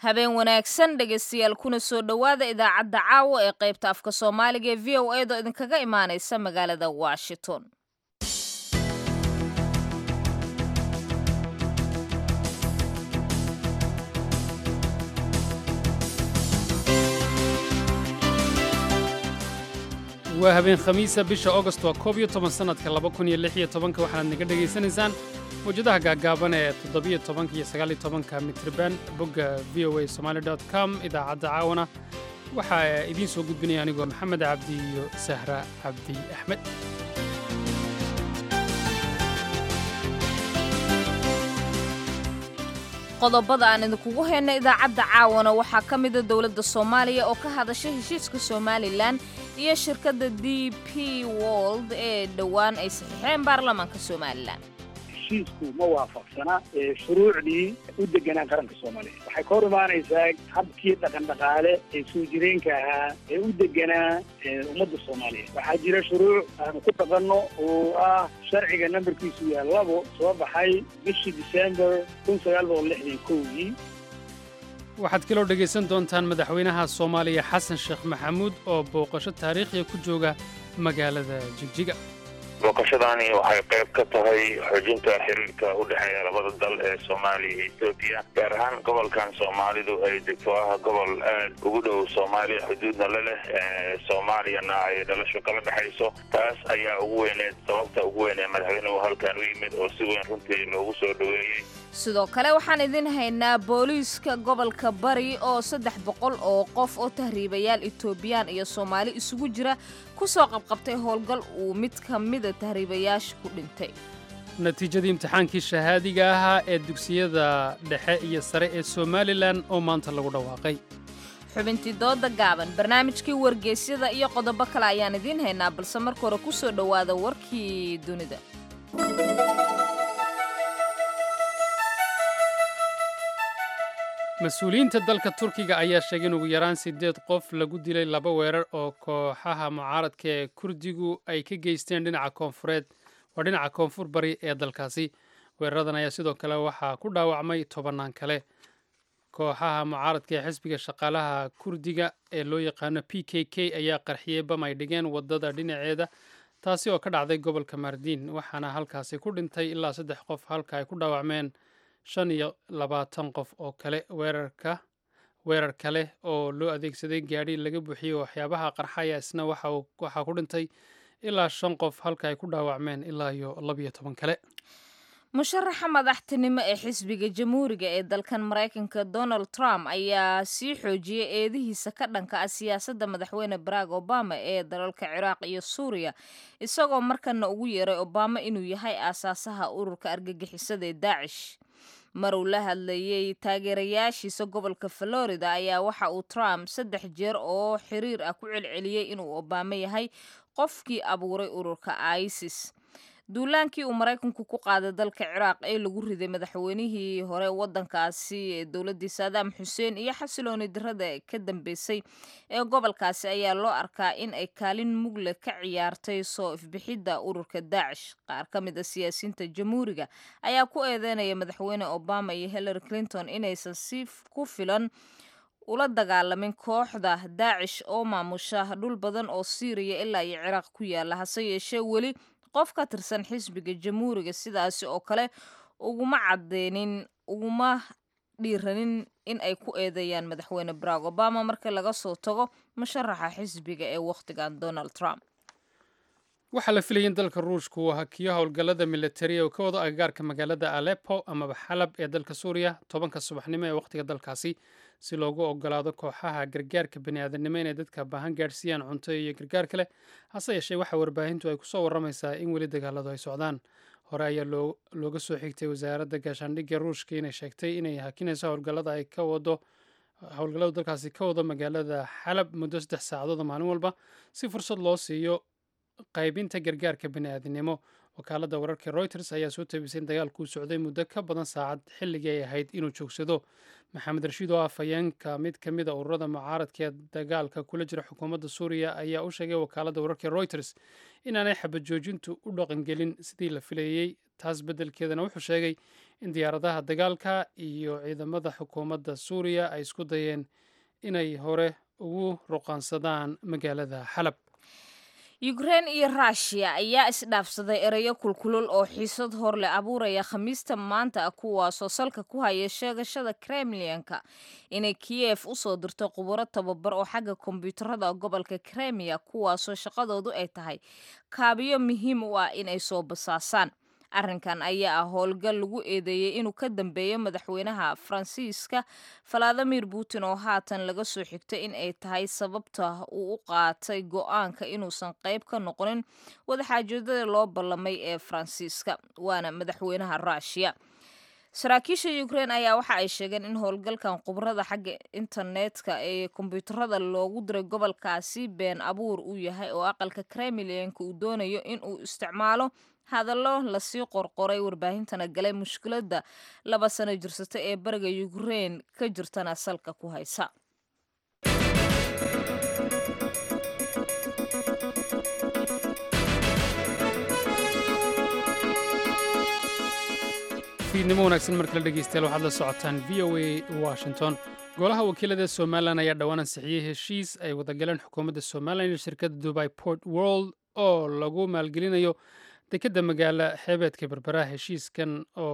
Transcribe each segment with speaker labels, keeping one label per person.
Speaker 1: habeen wanaagsan dhegaystayaal kuna soo dhowaada idaacadda caawa ee qaybta afka soomaaliga ee v o a do idinkaga imaanaysa magaalada washington
Speaker 2: waa habeen khamiisa bisha augost waa koob iyo toban sannadka laba kun iyo lix iyo tobanka waxaanaad naga dhegaysanaysaan mawjadaha gaagaaban ee toddobiyo tobanka iyo sagaaliyo tobanka mitriban bogga v o a somaali dot com idaacadda caawana waxaa idiin soo gudbinaya anigoo maxamed cabdi iyo sahra cabdi axmed
Speaker 1: qodobada aan idinkugu hayna idaacadda caawana waxaa ka mida dowladda soomaaliya oo ka hadashay heshiiska somalilan iyo shirkadda d p wold ee dhowaan ay saxiixeen baarlamaanka somalilan
Speaker 3: heshiisku ma waafaqsana shuruucdii u deganaa qaranka soomaaliya waxay ka hor imaanaysaa habkii dhaqandhaqaale ee soo jireenka ahaa ee u deganaa ummadda soomaaliya waxaa jira shuruuc aanu ku dhaqanno oo ah sharciga nambarkiisu yahay labo soo baxay bishii disembar kun sagaal boqol lixdan kowdii
Speaker 2: waxaad kaloo dhegaysan doontaan madaxweynaha soomaaliya xasan sheekh maxamuud oo booqasho taariikhiya ku jooga magaalada jigjiga
Speaker 4: booqashadaani waxay qayb ka tahay xoojinta xiriirka u dhexeeya labada dal ee soomaaliya iyo etoobiya gaar ahaan gobolkan soomaalidu ay degto ah gobol aad ugu dhow soomaaliya xuduudna la leh soomaaliyana ay dhalasho kala dhexayso taas ayaa ugu weyneed sababta ugu weyn ee madaxweynuhu halkan u yimid oo si weyn runtii loogu soo dhoweeyey
Speaker 1: sidoo kale waxaan idin haynaa booliiska gobolka bari oo saddex boqol oo qof oo tahriibayaal etoobiyaan iyo soomaali isugu jira ku soo qabqabtay howlgal uu mid ka mida tahriibayaasha ku dhintay
Speaker 2: natiijadii imtixaankii shahaadiga ahaa ee dugsiyada dhexe iyo sare ee somalilan oo maanta lagu dhawaaqay
Speaker 1: xubintii dooda gaaban barnaamijkii wargeysyada iyo qodobo kale ayaan idiin haynaa balse marka hore ku soo dhowaada warkii dunida
Speaker 2: mas-uuliyiinta dalka turkiga ayaa sheegay in ugu yaraan siddeed qof lagu dilay laba weerar oo kooxaha mucaaradka ee kurdigu ay ka geysteen dhinaca koonfureed waa dhinaca koonfur bari ee dalkaasi weeraradan ayaa sidoo kale waxaa ku dhaawacmay tobannaan kale kooxaha mucaaradka ee xisbiga shaqaalaha kurdiga ee loo yaqaano p k k ayaa qarxiyey bam ay dhigeen waddada dhinaceeda taasi oo ka dhacday gobolka mardiin waxaana halkaasi ku dhintay ilaa saddex qof halka ay ku dhaawacmeen shan iyo labaatan qof oo kale weerarka weerar kale oo loo adeegsaday gaadhi laga buuxiyey waxyaabaha qarxaya isna waxaa ku dhintay ilaa shan qof halka ay ku dhaawacmeen ilaa iyo labiyo toban kale
Speaker 1: musharaxa madaxtinimo ee xisbiga jamhuuriga ee dalkan maraykanka donald trump ayaa sii xoojiyey eedihiisa ka dhanka ah siyaasadda madaxweyne barack obama ee dalalka ciraaq iyo suuriya isagoo markana ugu yeeray obama inuu yahay aasaasaha ururka argagixisada ee daacish mar uu la hadlayey taageerayaashiisa gobolka florida ayaa waxa uu trump saddex jeer oo xiriir ah ku celceliyey inuu obama yahay qofkii abuuray ururka isis duulaankii uu maraykanku ku qaaday dalka ciraaq ee lagu riday madaxweynihii hore waddankaasi ee dowladdii saadaam xuseen iyo xasilooni dirada ka dambeysay ee gobolkaasi ayaa loo arkaa in ay kaalin mugle ka ciyaartay soo ifbixidda ururka daacish qaar ka mid a siyaasiyiinta jamhuuriga ayaa ku eedeynaya madaxweyne obama iyo hillary clinton inaysan si ku filan ula dagaalamin kooxda daacish oo maamusha dhul badan oo siiriya ilaa iyo ciraaq ku yaala hase yeeshee weli qof ka tirsan xisbiga jamhuuriga sidaasi oo kale uguma cadeynin uguma dhiiranin in ay ku eedeeyaan madaxweyne barack obama marka laga soo tago musharaxa xisbiga ee wakhtigan donald trump
Speaker 2: waxaa la filayay in dalka ruushku uu hakiyo howlgallada militariya oo ka wado agagaarka magaalada aleppo amaba xalab ee dalka suuriya tobanka subaxnimo ee wakhtiga dalkaasi si loogu ogolaado kooxaha gargaarka baniaadanimo inay dadka baahan gaadhsiiyaan cunto iyo gargaar kale hase yeeshee waxaa warbaahintu ay kusoo warramaysaa in weli dagaaladu ay socdaan hore ayaa looga soo xigtay wasaaradda gaashaandhigga ruushka inay sheegtay inay hakinayso howlgallada ay ka wado howlgalladu dalkaasi ka wado magaalada xalab muddo saddex saacadood maalin walba si fursad loo siiyo qaybinta gargaarka bani'aadinimo wakaaladda wararka reuters ayaa soo tabisay in dagaalkuu socday muddo ka badan saacad xilligii ay ahayd inuu joogsado maxamed rashiid oo ah fayeenka mid ka mid a ururada mucaaradka ee dagaalka kula jira xukuumadda suuriya ayaa u sheegay wakaaladda wararka reuters inaanay xabad joojintu u dhaqangelin sidii la filayey taas beddelkeedana wuxuu sheegay in diyaaradaha dagaalka iyo ciidamada xukuumadda suuriya ay isku dayeen inay hore ugu ruqaansadaan magaalada xalab
Speaker 1: yukrein iyo ruushiya ayaa isdhaafsaday ereyo kulkulul oo xiisad hor leh abuuraya khamiista maanta ah kuwaasoo salka ku haya sheegashada kremlianka inay kiyef u soo dirto khuburo tababar oo xagga kombiyuutarada gobolka kremiya kuwaasoo shaqadoodu ay tahay kaabiyo muhiim u ah inay soo basaasaan arrinkan ayaa ah howlgal lagu eedeeyey inuu ka dambeeyo madaxweynaha faransiiska valadimir putin oo haatan laga soo xigtay in ay tahay sababta uu u qaatay go-aanka inuusan qayb ka noqonin wadaxaajoodada loo ballamay ee faransiiska waana madaxweynaha ruushiya saraakiisha ukrein ayaa waxa ay sheegeen in howlgalkan khubrada xagga internetka ee kombiyuutarada loogu diray gobolkaasi been abuur uu yahay oo aqalka kremlianka uu doonayo in uu isticmaalo hadallo lasii qorqoray warbaahintana galay mushkiladda laba sano jirsata ee bariga ukrein ka jirtana salka ku haysa
Speaker 2: fiidnimo wanaagsan markala dhegeystayaal waxaad la socotaan v o a washington golaha wakiilada somalilan ayaa dhowaan ansixiyey heshiis ay wadagaleen xukuumadda somalilan iyo shirkadda dubai port world oo lagu maalgelinayo dekedda magaala xeebeedka berberaha heshiiskan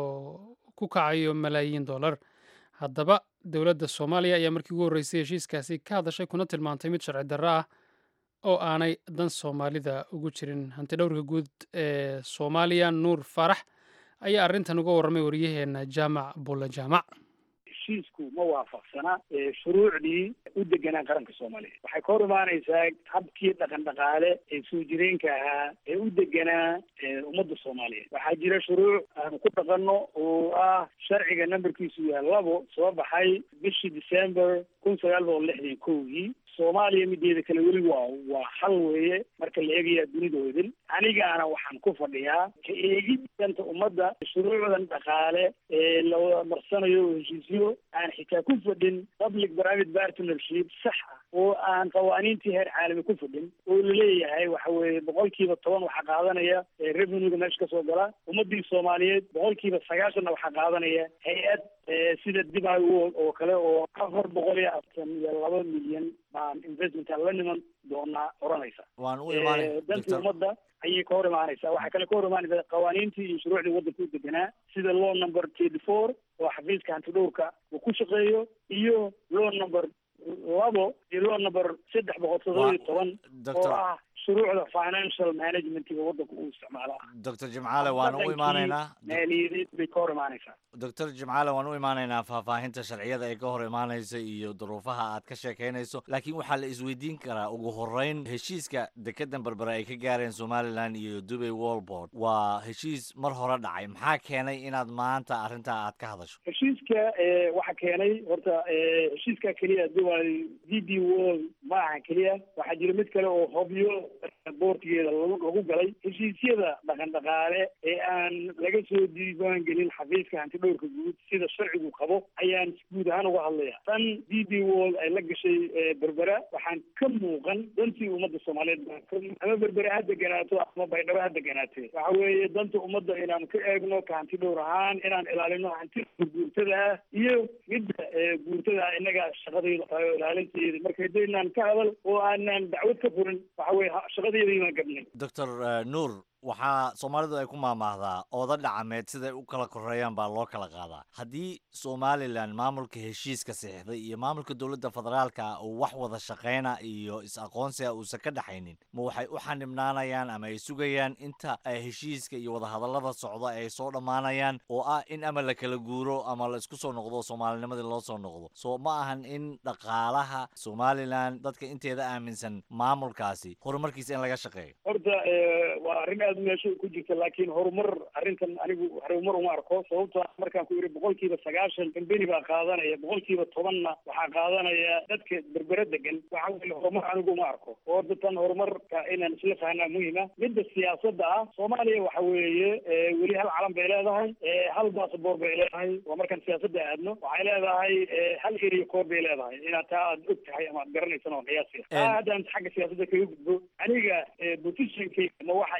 Speaker 2: oo ku kacayo malaayiin dollar haddaba dowladda soomaaliya ayaa markii ugu horreysay heshiiskaasi ka hadashay kuna tilmaantay mid sharci darro ah oo aanay dan soomaalida ugu jirin hantidhowrka guud ee soomaaliya nuur faarax ayaa arrintan uga warramay waryaheena jaamac bulla jaamac
Speaker 3: heshiisku ma waafaqsana shuruucdii u deganaa qaranka soomaaliya waxay ka hor imaanaysaa habkii dhaqan dhaqaale ee soo jireenka ahaa ee u deganaa ummadda soomaaliyeed waxaa jira shuruuc aanu ku dhaqanno oo ah sharciga nambarkiisu yahay labo soo baxay bishii december kun sagaal boqol lixdan kowgii soomaaliya mideeda kale weli waa waa hal weeye marka la eegaya dunidoodin anigaana waxaan ku fadhiyaa ka eegid danta ummadda shuruucdan dhaqaale ee la marsanayo oo heshiisyo aan xitaa ku fadhin public private partnership sax ah oo aan qawaaniintii heer caalami ku fadhin oo laleeyahay waxa weeye boqolkiiba toban waxaa qaadanaya revenuega meesha kasoo gala ummadii soomaaliyeed boqolkiiba sagaashanna waxaa qaadanaya hay-ad sida dibay world oo kale oo afar boqol iyo aftan iyo laba milyan baan investmentka la niman doonaa oranaysa
Speaker 5: waan u imaanay
Speaker 3: dantii ummadda ayay ka hor imaanaysaa waxaa kale ka hor imaanaysa qawaaniintii iyo shuruucdii waddanka u deganaa sida law number thirty four oo xafiiska hantidhowrka uu ku shaqeeyo iyo law number labo iyo law number saddex boqol todoba iyo toban oo ah shuruucda financial managementiga waddanka uu isticmaalo ah
Speaker 5: doctor jimcaale waan u imaanaynaa
Speaker 3: maaliyadeed bay ka hor imaanaysaa
Speaker 5: doctor jimcaale waan u imaanaynaa faahfaahinta sharciyada ay ka hor imaanaysa iyo duruufaha aad ka sheekaynayso laakiin waxaa la isweydiin karaa ugu horreyn heshiiska dekedan berbere ay ka gaareen somalilan iyo dubay wolbord waa heshiis mar hore dhacay maxaa keenay inaad maanta arrintaa aad ka hadasho
Speaker 3: heshiiska waxaa keenay horta heshiiska keliya dubai d b world ma aha keliya waxaa jira mid kale oo hobyo boortigeeda lagu galay heshiisyada dhaqan dhaqaale ee aan laga soo diiwaan gelin xafiiska hantidhowrka guud sida sharcigu qabo ayaan guud ahaan uga hadlaya tan d b world ay la gashay berbera waxaan ka muuqan dantii ummadda soomaaliyeed ama berbere ha deganaato ama baydhabo ha deganaatee waxa weeye danta ummadda inaan ka eegno ka hantidhowr ahaan inaan ilaalino hantida guurtada ah iyo midda guurtada ah innaga shaqadayda tahay oo ilaalinteeda marka hadaynaan ka hadal oo aanaan dacwad ka furin waxa weye shaqadayda inaan gabnay
Speaker 5: doctor nuur waxaa soomaalidu ay ku maamaahdaa ooda dhacameed siday u kala koreeyaan baa loo kala qaadaa haddii somalilan maamulka heshiiska saxiixday iyo maamulka dowladda federaalka uu wax wada shaqayna iyo is-aqoonsiga uusan ka dhexaynin ma waxay u xanibnaanayaan ama ay sugayaan inta heshiiska iyo wadahadallada socda ay soo dhammaanayaan oo ah in ama la kala guuro ama la isku soo noqdo soomaalinimadii loo soo noqdo soo ma ahan in dhaqaalaha somalilan dadka inteeda aaminsan maamulkaasi horumarkiisa in laga shaqeeyo
Speaker 3: horta waa arrin aad meesha ku jirta laakiin horumar arrintan anigu horumar uma arko sababto markaan ku yidhi boqolkiiba sagaashan kambeni baa qaadanaya boqolkiiba tobanna waxaa qaadanaya dadka berbere degan waxa weye horumar anigu uma arko oo datan horumarka inaan isla fahnaa muhima midda siyaasadda ah soomaaliya waxa weeye weli hal calan bay leedahay hal basaboor bay leedahay waa markaan siyaasadda aadno waxay leedahay hal area koor bay leedahay inaad taa aad og tahay ama aad garanaysan oo qiyaasiya taa haddaan xagga siyaasadda kaga gudbo aniga positionkayga ma waxa igaga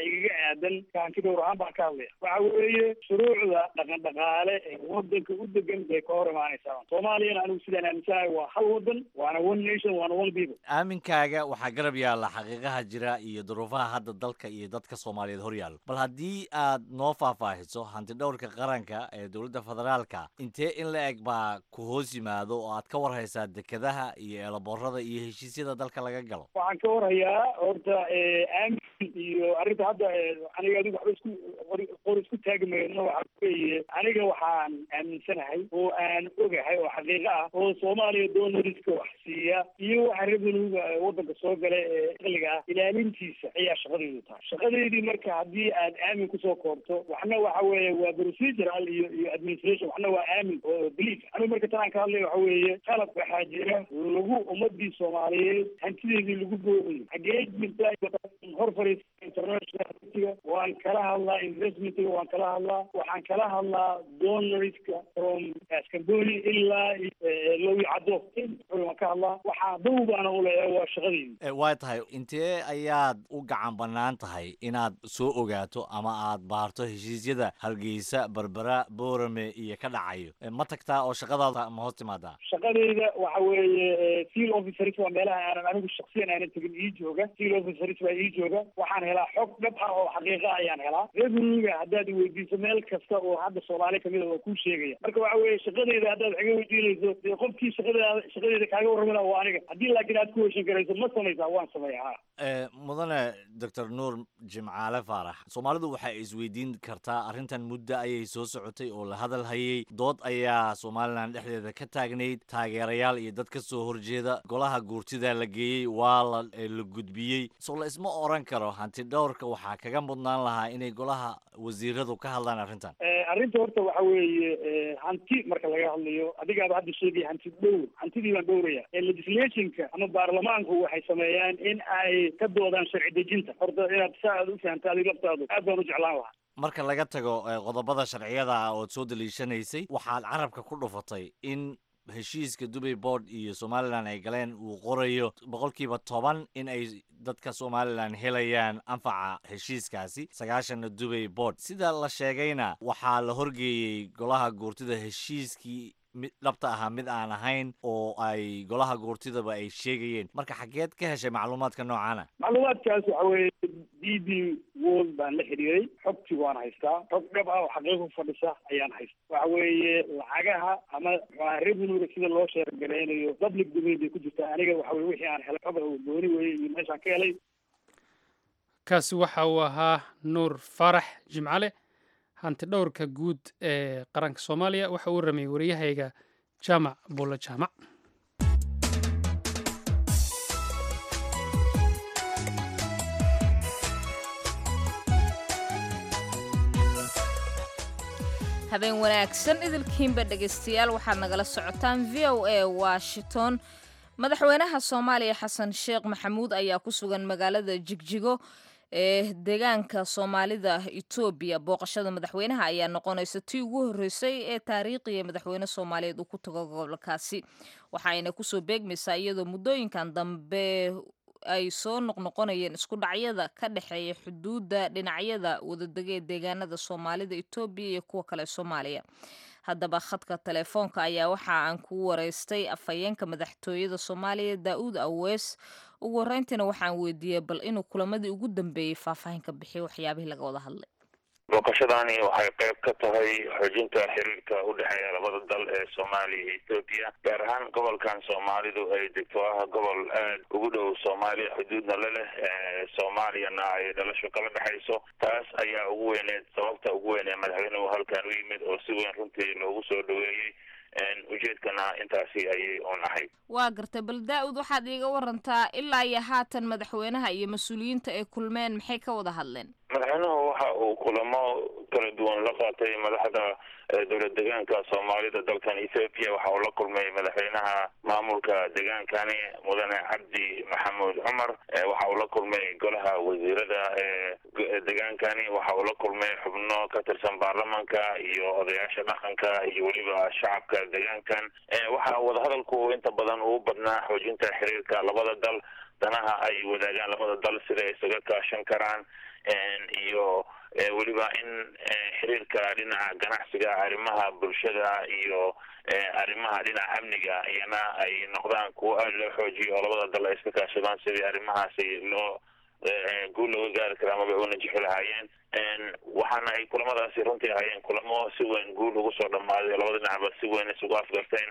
Speaker 3: aadan kaanti dhowr ahaan baan ka hadlaya waxa weeye shuruucda dhaqan dhaqaale ee wadanka u degan bay ka hor imaanaysaa soomaaliyana anigu sidaan aaminsanahay waa hal wadan waana one nation waana one people
Speaker 5: aaminkaaga waxaa garab yaalla xaqiiqaha jira iyo duruufaha hadda dalka iyo dadka soomaaliyeed hor yaallo bal haddii aad noo faahfaahiso hanti dhowrka qaranka ee dowladda federaalka intee in la eg baa ku hoos yimaado oo aad ka war haysaa dekedaha iyo eelaboorada iyo heshiisyada dalka laga galo
Speaker 3: waxaan ka warhayaa horta aamin iyo arrinta hadda aniga adigu waxba isku qor isku taagi mayno waxa weeye aniga waxaan aaminsanahay oo aan ogahay oo xaqiiqo ah oo soomaaliya doonariska wax siiya iyo waxa revenuega wadanka soo gala ee aqliga ah ilaalintiisa ayaa shaqadaydu tahay shaqadeydii marka haddii aad aamin kusoo koobto waxna waxa weeye waa procedural iyo iyo administration waxna waa aamin oo belief anigu marka tanaan ka hadlaya waxa weeye qalab waxaa jira lagu ummadii soomaaliyeed hantideedii lagu boobayo xagee jirta hor fariisa international waan kala hadlaa investmentiga waan kala hadlaa waxaan kala hadlaa donorska from scamboni ilaa lowi caddo waan ka hadlaa waxaa dow baana uleeyahay waa shaqadeydi
Speaker 5: waa tahay intee ayaad u gacan bannaan tahay inaad soo ogaato ama aad baarto heshiisyada hargeysa berbera boorame iyo ka dhacayo ma tagtaa oo shaqadaada ma hoos timaadaa
Speaker 3: shaqadeyda waxa weeye seal officers waa meelaha aanan anigu shaksiyan aanan tegin ii jooga seal officers baa ii jooga waxaan helaa xog dhab ah oo xaqiiqa ayaan helaa revenuega haddaad iweydiiso meel kasta oo hadda soomaali kamid a waa kuu sheegaya marka waxa weeye shaqadeyda haddaad wax iga weydiinayso dee qofkii shaqadeeda shaqadeeda kaaga warrami laha waa aniga haddii laakiin aad ku heshin karayso ma samaysaa waan sameeya ha
Speaker 5: mudane doctor nuur jimcaale faarax soomaalidu waxay isweydiin kartaa arrintan muddo ayay soo socotay oo la hadal hayay dood ayaa somalilan dhexdeeda ka taagnayd taageerayaal iyo dad ka soo horjeeda golaha guurtida la geeyey waa la la gudbiyey soo la isma oran karo hanti dhowrka waxaa kaga mudnaan lahaa inay golaha wasiiradu ka hadlaan arrintan
Speaker 3: arrinta horta waxa weeye hanti marka laga hadlayo adigaaba hadda sheegaya hanti dhowr hantidii baan dhowraya legislationka ama baarlamaanku waxay sameeyaan in ay ka doodaan sharci dejinta horta inaad saa aad u fahamta adig laftaadu aad baan u jeclaan lahaa
Speaker 5: marka laga tago qodobada sharciyada ah ood soo daliishanaysay waxaad carabka ku dhufatay in heshiiska dubay board iyo somalilan ay galeen uu qorayo boqolkiiba toban in ay dadka somalilan helayaan anfaca heshiiskaasi sagaashanna dubay board sida la sheegayna waxaa la horgeeyey golaha guurtida heshiiskii mid dhabta ahaa mid aan ahayn oo ay golaha guurtidaba ay sheegayeen marka xageed ka heshay macluumaadka noocaana
Speaker 3: macluumaadkaas waxa weeye d b world baan la xiriiray xogtii waan haystaa xog dhab ah oo xaqiiqa ku fadhisa ayaan haysta waxa weeye lacagaha ama maxaa revenuega sida loo sheergaraynayo public domain bay ku jirtaa aniga waxa weye wixii aan helay xog gooni weye iyo meeshaan ka helay
Speaker 2: kaasi waxa uu ahaa nuur faarax jimcale hanti dhowrka guud ee qaranka soomaaliya waxa uu rameyey waryahayga jaamac buulla jaamac
Speaker 1: habeen wanaagsan idilkiinba dhegaystayaal waxaad nagala socotaan v o a washington madaxweynaha soomaaliya xasan sheekh maxamuud ayaa ku sugan magaalada jigjigo ee deegaanka soomaalida etoobiya booqashada madaxweynaha ayaa noqonaysa tii ugu horreysay ee taariikhiya madaxweyne soomaaliyeed uu ku tago gobolkaasi waxaayna kusoo beegmaysaa iyadoo muddooyinkan dambe ay soo noqnoqonayeen isku dhacyada ka dhexeeya xuduudda dhinacyada wadadega ee deegaanada soomaalida etoobiya iyo kuwa kale soomaaliya haddaba khadka telefoonka ayaa waxa aan ku wareystay afhayeenka madaxtooyada soomaaliya daa-uud awees ugu horreyntiina waxaan weydiiyey bal inuu kulamadii ugu dambeeyey faahfaahin ka bixiyo waxyaabihii laga wada hadlay
Speaker 4: booqashadaani waxay qayb ka tahay xoojinta xiriirka u dhexeeya labada dal ee soomaaliya iyo etoobiya gaar ahaan gobolkan soomaalidu ay degto ah gobol aad ugu dhow soomaaliya xuduudna la leh soomaaliyana ay dhalasho kala dhexayso taas ayaa ugu weyneed sababta ugu weyn ee madaxweynuhu halkan u yimid oo si weyn runtii loogu soo dhaweeyey ujeedkana intaasi ayay un ahayd
Speaker 1: waa gartay bal daa-ud waxaad iiga warantaa ilaa iyo haatan madaxweynaha iyo mas-uuliyiinta ay kulmeen maxay ka wada hadleen
Speaker 4: madaxweynuhu waxa uu kulamo kala duwan la qaatay madaxda dowlad deegaanka soomaalida dalkan ethoopia waxa uu la kulmay madaxweynaha maamulka deegaankani mudane cabdi maxamuud cumar waxa uu la kulmay golaha wasiirada deegaankani waxa uu la kulmay xubno ka tirsan baarlamanka iyo odayaasha dhaqanka iyo weliba shacabka deegaankan waxa wadahadalku inta badan uu badnaa xoojinta xiriirka labada dal danaha ay wadaagaan labada dal sida ay isaga kaashan karaan iyo weliba in xiriirka dhinaca ganacsiga arrimaha bulshada iyo arrimaha dhinaca amniga iyana ay noqdaan kuwo aada loo xoojiyo oo labada dal ay iska kaashadaan sidii arrimahaasi loo guul looga gaari kara amaba una jixi lahaayeen waxaana ay kulamadaasi runtii ahaayeen kulamo si weyn guul ugu soo dhamaaday oo labada dhinacba si weyn isugu afgarteen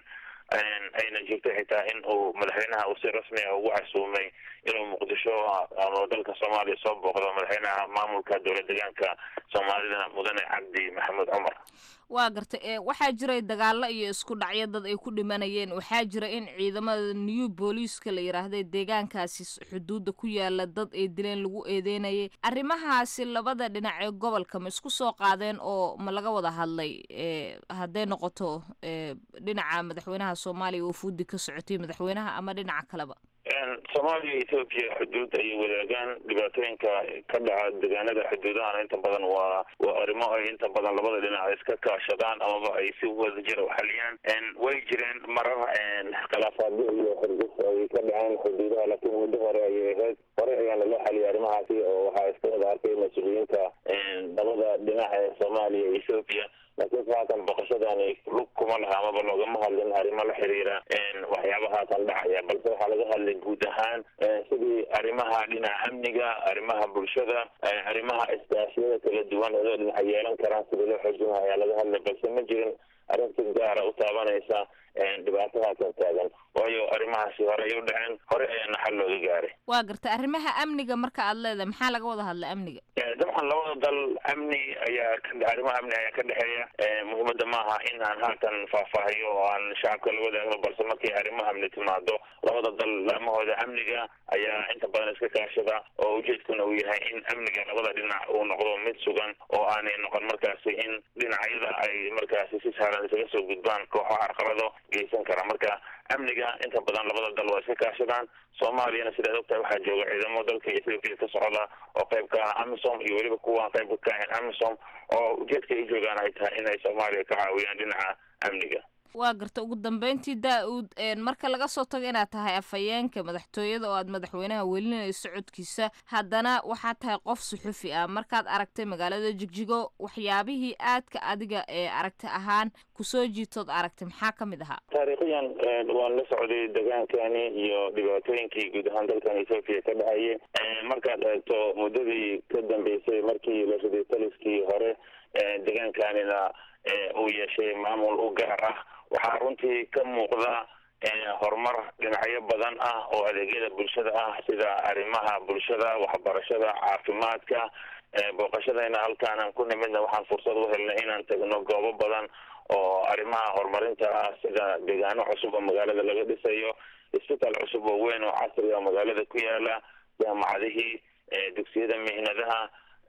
Speaker 4: ayna jirtay xitaa in uu madaxweynaha uu si rasmi ah ugu casuumay inuu muqdisho ama dalka soomaaliya soo booqdo madaxweynaha maamulka dowlad deegaanka soomaalida mudane cabdi maxamuud cumar
Speaker 1: waa gartay waxaa jiray dagaalo iyo isku dhacyo dad ay ku dhimanayeen waxaa jira in ciidamada new booliiska la yidhaahday deegaankaasi xuduudda ku yaala dad ay dileen lagu eedeynayay arrimahaasi labada dhinac ee gobolka ma isku soo qaadeen oo ma laga wada hadlay hadday noqoto dhinaca madaxweynaha soomaaliya oo fuudi ka socotay madaxweynaha ama dhinaca kaleba
Speaker 4: soomaaliya iyo etoobiya xuduud ayay wadaagaan dhibaatooyinka ka dhaca deegaanada xuduudahana inta badan waa waa arrimo ay inta badan labada dhinac iska kaashadaan amaba ay si wada jira uxaliyaan way jireen marar khilaafaadyo iyo xorguf ay ka dhaceen xuduudaha laakiin muddo hore ayay ahayd hore ayaana loo xaliyay arrimahaasi oo waxaa iska wada arkay mas-uuliyiinta labada dhinac ee soomaaliya iyo ethoobiya laakiin se haatan boqoshadani lug kuma laha amaba loogama hadlin arrimo la xiriira waxyaaba haatan dhacaya balse waxaa laga hadlay guud ahaan sidii arrimaha dhinaca amniga arrimaha bulshada arrimaha iskaashiyada kala duwan oo dhinaca yeelan karaan sidii loo xoojinaha ayaa laga hadlay balse ma jirin arrin si gaara u taabanaysa dhibaato haatan taagan waayo arrimahaasi hore ay u dhaceen hore ayaana xal looga gaaray
Speaker 1: waa gartay arrimaha amniga marka aad leedahay maxaa laga wada hadlay amniga
Speaker 4: dabcan labada dal amni ayaa arrimaha amni ayaa ka dhexeeya muhiimadda maaha in aan haatan faahfaahiyo oo aan shacabka la wadaagno balse markii arrimaha amni timaado labada dal laamahooda amniga ayaa inta badan iska kaashada oo ujeedkuna uu yahay in amniga labada dhinac uu noqdo mid sugan oo aanay noqon markaasi in dhinacyada ay markaasi si sahlan isaga soo gudbaan kooxo carqalado geysan kara marka amniga inta badan labada dal waa iska kaashadaan soomaaliyana sidaad ogtahay waxaa jooga ciidamo dalka ethoobiya ka socda oo qayb ka ah amisom iyo weliba kuwaan qayb ka ahayn amisom oo ujeedka ay joogaan ay tahay inay soomaaliya ka caawiyaan dhinaca amniga
Speaker 1: waa garta ugu dambeyntii daa-uud marka laga soo tago inaad tahay afhayeenka madaxtooyada oo aad madaxweynaha welinayso codkiisa haddana waxaad tahay qof suxufi ah markaad aragtay magaalada jigjigo waxyaabihii aadka adiga ee aragti ahaan kusoo jiitood aragtay maxaa ka mid ahaa
Speaker 4: taariikhiyan waan la socday degaankani iyo dhibaatooyinkii guud ahaan dalkan ethoobiya ka dhacayay markaad eegto muddadii ka dambeysay markii la riday taliskii hore degaankanina uu yeeshay maamul u gaar ah waxaa runtii ka muuqda horumar dhinacyo badan ah oo adeegyada bulshada ah sida arrimaha bulshada waxbarashada caafimaadka booqashadayna halkaanan ku nimidna waxaan fursad u helnay inaan tagno goobo badan oo arrimaha horumarinta ah sida deegaano cusub oo magaalada laga dhisayo isbitaal cusub oo weyn oo casri oo magaalada ku yaala jaamacadihii dugsiyada mihnadaha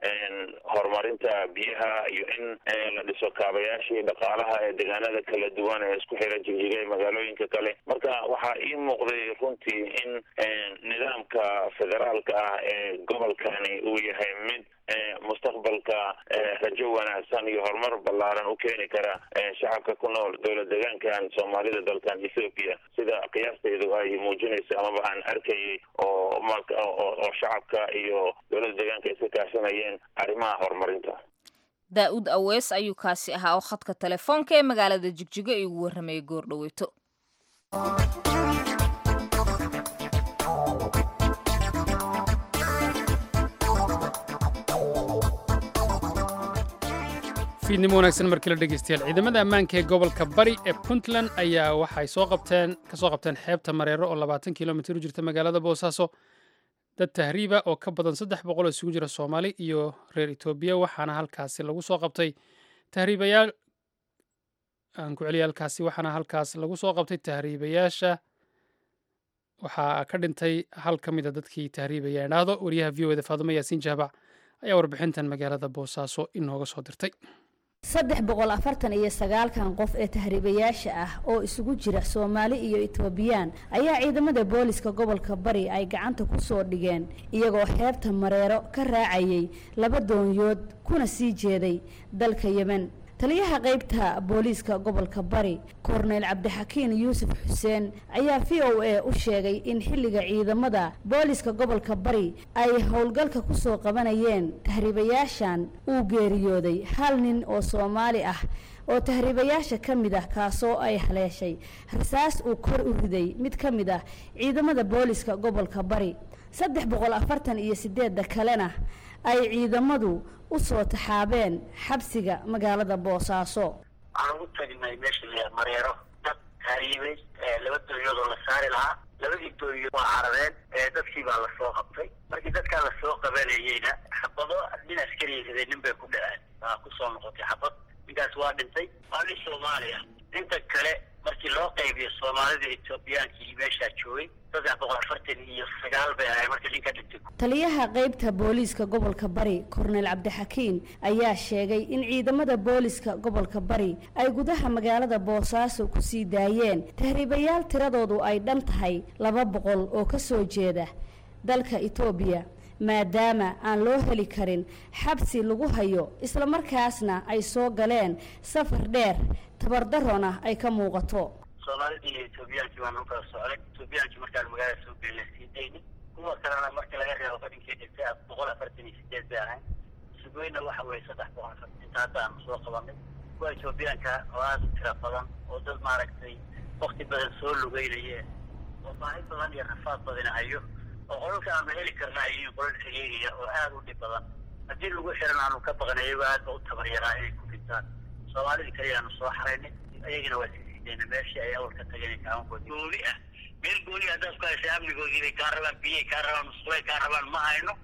Speaker 4: horumarinta biyaha iyo in la dhiso kaabayaashii dhaqaalaha ee deegaanada kala duwan ee isku xira jigjiga ee magaalooyinka kale marka waxaa ii muuqday runtii in nidaamka federaalka ah ee gobolkani uu yahay mid mustaqbalka rajo wanaagsan iyo horumar ballaaran u keeni kara shacabka ku nool dowlad deegaankan soomaalida dalkan ethoobiya sida qiyaastaydu ay muujinayso amaba aan arkayay oo oo shacabka iyo dowlada deegaanka iska kaashanayeen arrimaha horumarinta
Speaker 1: daa-uud awees ayuu kaasi ahaa oo khadka telefoonka ee magaalada jigjigo igu warramayay goor dhaweyto
Speaker 2: fiidnimo wanaagsan markii la dhegeystayaal ciidamada ammaanka ee gobolka bari ee puntland ayaa waxay soo qabteen ka soo qabteen xeebta mareero oo labaatan kilomitir u jirta magaalada boosaaso dad tahriiba oo ka badan saddex boqol oo isugu jira soomaali iyo reer etoobiya waxaana halkaasi lagu soo qabtay tahriibayaal aan ku celiya halkaasi waxaana halkaas lagu soo qabtay tahriibayaasha waxaa ka dhintay hal ka mid a dadkii tahriibaya idhaahdo wariyaha v o eda faadumo yaasiin jaabac ayaa warbixintan magaalada boosaaso inooga soo dirtay
Speaker 6: saddex boqol afartan iyo sagaalkan qof ee tahriibayaasha ah oo isugu jira soomaali iyo etoobiyaan ayaa ciidamada booliska gobolka bari ay gacanta ku soo dhigeen iyagoo xeebta mareero ka raacayay laba doonyood kuna sii jeeday dalka yemen taliyaha qaybta booliiska gobolka bari korneyl cabdixakiin yuusuf xuseen ayaa v o a u sheegay in xilliga ciidamada booliiska gobolka bari ay howlgalka kusoo qabanayeen tahriibayaashan uu geeriyooday hal nin oo soomaali ah oo tahriibayaasha ka mid ah kaasoo ay haleeshay rasaas uu kor u riday mid ka mid ah ciidamada booliiska gobolka bari saddex boqol afartan iyo sideedda kalena ay ciidamadu u soo taxaabeen xabsiga magaalada boosaaso
Speaker 7: waxaan ugu tagnay meesha la mareero dad tahriibay laba dooyoodoo la saari lahaa labadii dooyood waa carareen dadkii baa lasoo qabtay markii dadkaa lasoo qabanayeyna xabado nin askariya riday nin bay ku dhaceen waa kusoo noqotay xabad ninkaas waa dhintay waa nin soomaaliya inta kale markii loo qaybiyo soomaalida etoobiyaankii meeshaa joogay saddex boqol afartan iyo sagaal bay ahay markii ninka dhintay
Speaker 6: taliyaha qaybta booliiska gobolka bari korneyl cabdixakiin ayaa sheegay in ciidamada booliiska gobolka bari ay gudaha magaalada boosaaso kusii daayeen tahriibayaal tiradoodu ay dhan tahay laba boqol oo ka soo jeeda dalka etoobiya maadaama aan loo heli karin xabsi lagu hayo islamarkaasna ay soo galeen safar dheer tabardarona ay ka muuqato
Speaker 7: soomaalida iyo etoobiyaankii baan u kala socday etoobiyaankii markaan magaalada soo gelina sii dayni kuwa kalena marka laga reebo fadhinkii dhintay boqol afartan iyo sideed bay ahayn sugoyna waxa weeye saddex boqol afartan inta hadda aanu soo qabanay kuwa etoobiyaanka oo aada u tira badan oo dad maaragtay wakti badan soo lugeynayeen oo baahi badan iyo rafaad badina hayo oo qolalka aanu heli karna ay yihiin qolal xiriiriya oo aada u dhib badan haddii lagu xiran aanu ka baqnay iyagoo aad ba u tabaryaraa inay ku dhintaan soomaalidii kaliya aanu soo xaraynay ayagana waa sii siidayna meeshii ay awal ka tageen kaamankood gooni ah meel gooni haddaad ku haysa amnigoodii bay kaa rabaan biyay kaa rabaan musqulay kaa rabaan ma hayno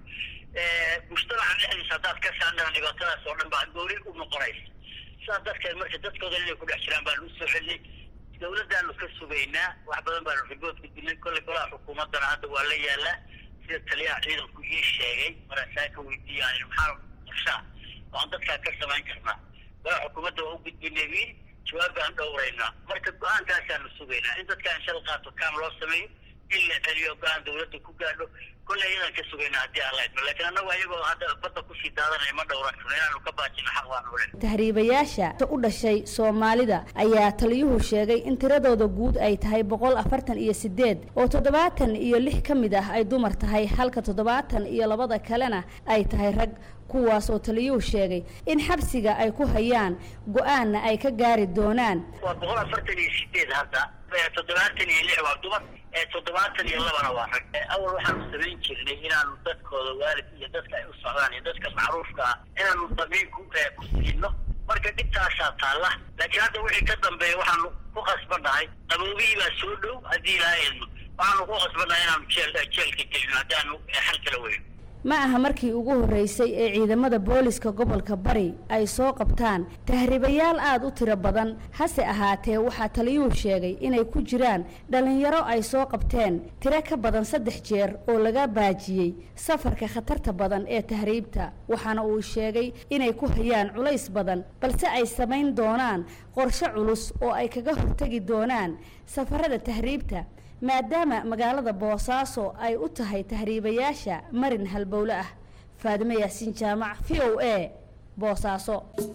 Speaker 7: mujtamaca dhexdiisa haddaad ka saandhana dhibaatadaas oo dhan baa gooni u noqonaysa sidaas darteed marka dadkoodan inay ku dhex jiraan baanu usoo celinay dawladdaanu ka sugaynaa wax badan baanu ribood gudbinay kolley golaha xukuumaddana hadda waa la yaalaa sida taliyaha ciidanku ii sheegay maraasaa ka weydiiyaan maxaa qorshaa waan dadkaa ka samayn karnaa golaha xukuumadda waa u gudbinay wiil jawaab baan dhowraynaa marka go-aankaasaanu sugaynaa in dadkaa in shal qaato kaam loo sameeyo in la celiyo go-aan dawladda ku gaadho kolley ayadaan ka sugaynaa haddii aan la idmo laakiin annagu ayagoo hadda badda kusii daadanaya ma dhowran karno inaanu ka baajino xaq waanu len
Speaker 6: tahriibayaasha u dhashay soomaalida ayaa taliyuhu sheegay in tiradooda guud ay tahay boqol afartan iyo sideed oo toddobaatan iyo lix ka mid ah ay dumar tahay halka toddobaatan iyo labada kalena ay tahay rag kuwaas oo taliyuhu sheegay in xabsiga ay ku hayaan go-aanna ay ka gaari doonaan
Speaker 7: waa boqol afartan iyo sideed hadda toddobaatan iyo lix waa dumar toddobaatan iyo labana waa rag awal waxaanu samayn jirnay inaanu dadkooda waalid iyo dadka ay u socdaan iyo dadka macruufka ah inaanu damiin ku ku siino marka dhibtaasaa taalla laakiin hadda wixii ka dambeeya waxaanu ku qasbannahay qaboobihii baa soo dhow haddii ilaa eedno waxaanu ku qasbannahay inaanu jeel jeelka gelino haddaanu xal kala weyno
Speaker 6: ma aha markii ugu horreysay ee ciidamada booliska gobolka bari ay soo qabtaan tahriibayaal aada u tiro badan hase ahaatee waxaa taliyuhu sheegay inay ku jiraan dhallinyaro ay soo qabteen tiro ka badan saddex jeer oo laga baajiyey safarka khatarta badan ee tahriibta waxaana uu sheegay inay ku hayaan culays badan balse ay samayn doonaan qorshe culus oo ay kaga hortegi doonaan safarada tahriibta maadaama magaalada boosaaso ay u tahay tahriibayaasha marin halbowle ah faadimo yaasiin jaamac v o a boosaaso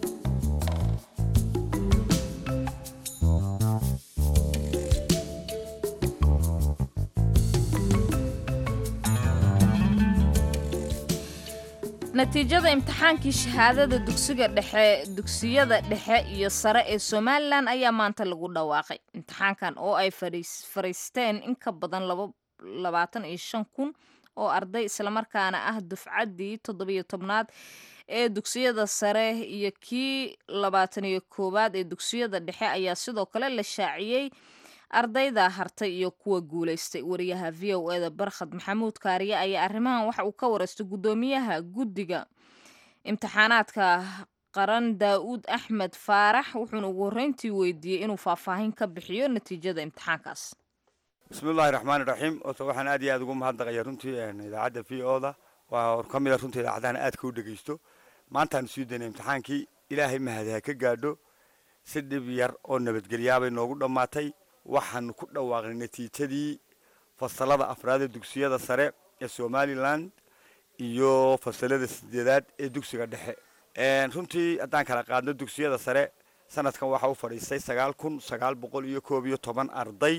Speaker 1: natiijada imtixaankii shahaadada dugsiga dhexe dugsiyada dhexe iyo sare ee somalilan ayaa maanta lagu dhawaaqay imtixaankan oo ay fariisteen in ka badan labaatan iyo shan kun oo arday islamarkaana ah dufcaddii toddobiyo tobnaad ee dugsiyada sare iyo kii labaatan iyo koowaad ee dugsiyada dhexe ayaa sidoo kale la shaaciyey ardayda hartay iyo kuwa guulaystay wariyaha v o eda barkhad maxamuud kaariye ayaa arrimahan waxa uu ka wareystay guddoomiyaha guddiga imtixaanaadka qaran daa-uud axmed faarax wuxuuna ugu horreyntii weydiiyey inuu faahfaahin ka bixiyo natiijada imtixaankaas
Speaker 8: bismillahi raxmaani raxiim ota waxaan aad iyo aad ugu mahadnaqaya runtii idaacadda v o da waa ka mid a runtii idaacadahan aadka u dhegeysto maantaanu sii daynay imtixaankii ilaahay mahad ha ka gaadho si dhib yar oo nabadgelyaabay noogu dhammaatay waxaanu ku dhawaaqnay natiijadii fasalada afraad ee dugsiyada sare ee somalilan iyo fasalada sideedaad ee dugsiga dhexe runtii haddaan kala qaadno dugsiyada sare sanadkan waxaa u fadhiistay sagaal kun sagaal boqol iyo koob iyo toban arday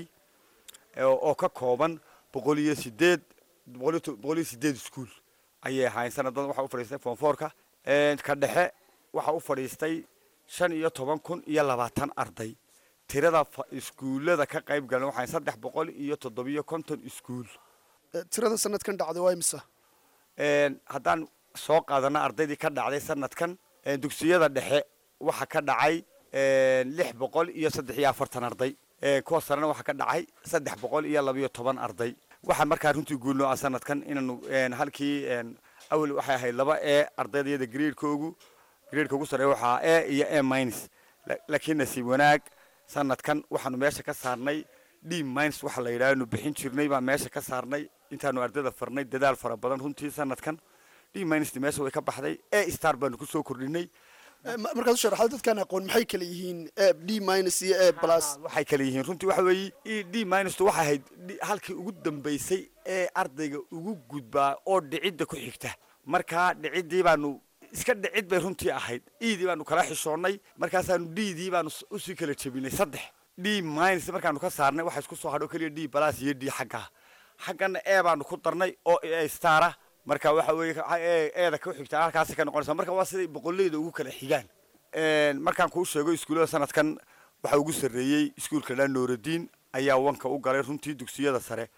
Speaker 8: oo ka kooban boqol iyo sideed boqol iyo sideed iskuol ayay ahaayeen sanadan waxaa u fadhiistay foonfoorka ka dhexe waxaa u fadhiistay shan iyo toban kun iyo labaatan arday tirada iskuullada ka qayb galan waxaa saddex boqol iyo toddobiyo konton iskuul
Speaker 9: tirada sanadkan dhacday waa imisa
Speaker 8: haddaan soo qaadano ardaydii ka dhacday sanadkan dugsiyada dhexe waxa ka dhacay lix boqol iyo saddex iyo afartan arday kuwa sarena waxaa ka dhacay saddex boqol iyo labayo toban arday waxaa markaa runtii guulnoo ah sanadkan inaanu halkii awel waxay ahayd laba e ardaydayada graedkoogu graedka ugu sarreeya waxaa e iyo e minus laakiin nasiib wanaag sanadkan waxaanu meesha ka saarnay d minus waxa la yidhaha nu bixin jirnay baan meesha ka saarnay intaanu ardayda farnay dadaal fara badan runtii sanadkan d minus meesha way ka baxday e star baanu kusoo kordhinay
Speaker 9: markaad u sharaxdo dadkaan aqoon maxay kala yihiin d minus iyo e plus
Speaker 8: waxay kala yihiin runtii waxa weeye d minustu waxay ahayd halkii ugu dambaysay ee ardayga ugu gudbaa oo dhicidda ku xigta markaa dhiciddii baanu iska dhicid bay runtii ahayd edii baanu kala xishoonnay markaasaanu ddii baanu usii kala jebinay saddex d minus markaanu ka saarnay waxa isku soo hadho keliya d plus iyo d xagga xaggana e baanu ku darnay oo e stara marka waxa weeye eeda ku xigtaa halkaasi ka noqonaysa marka waa siday boqolleyda ugu kala xigaan markaan kuu sheego iskuullada sanadkan waxaa ugu sarreeyey iskuulka dhaa nooraddiin ayaa wanka u galay runtii dugsiyada sare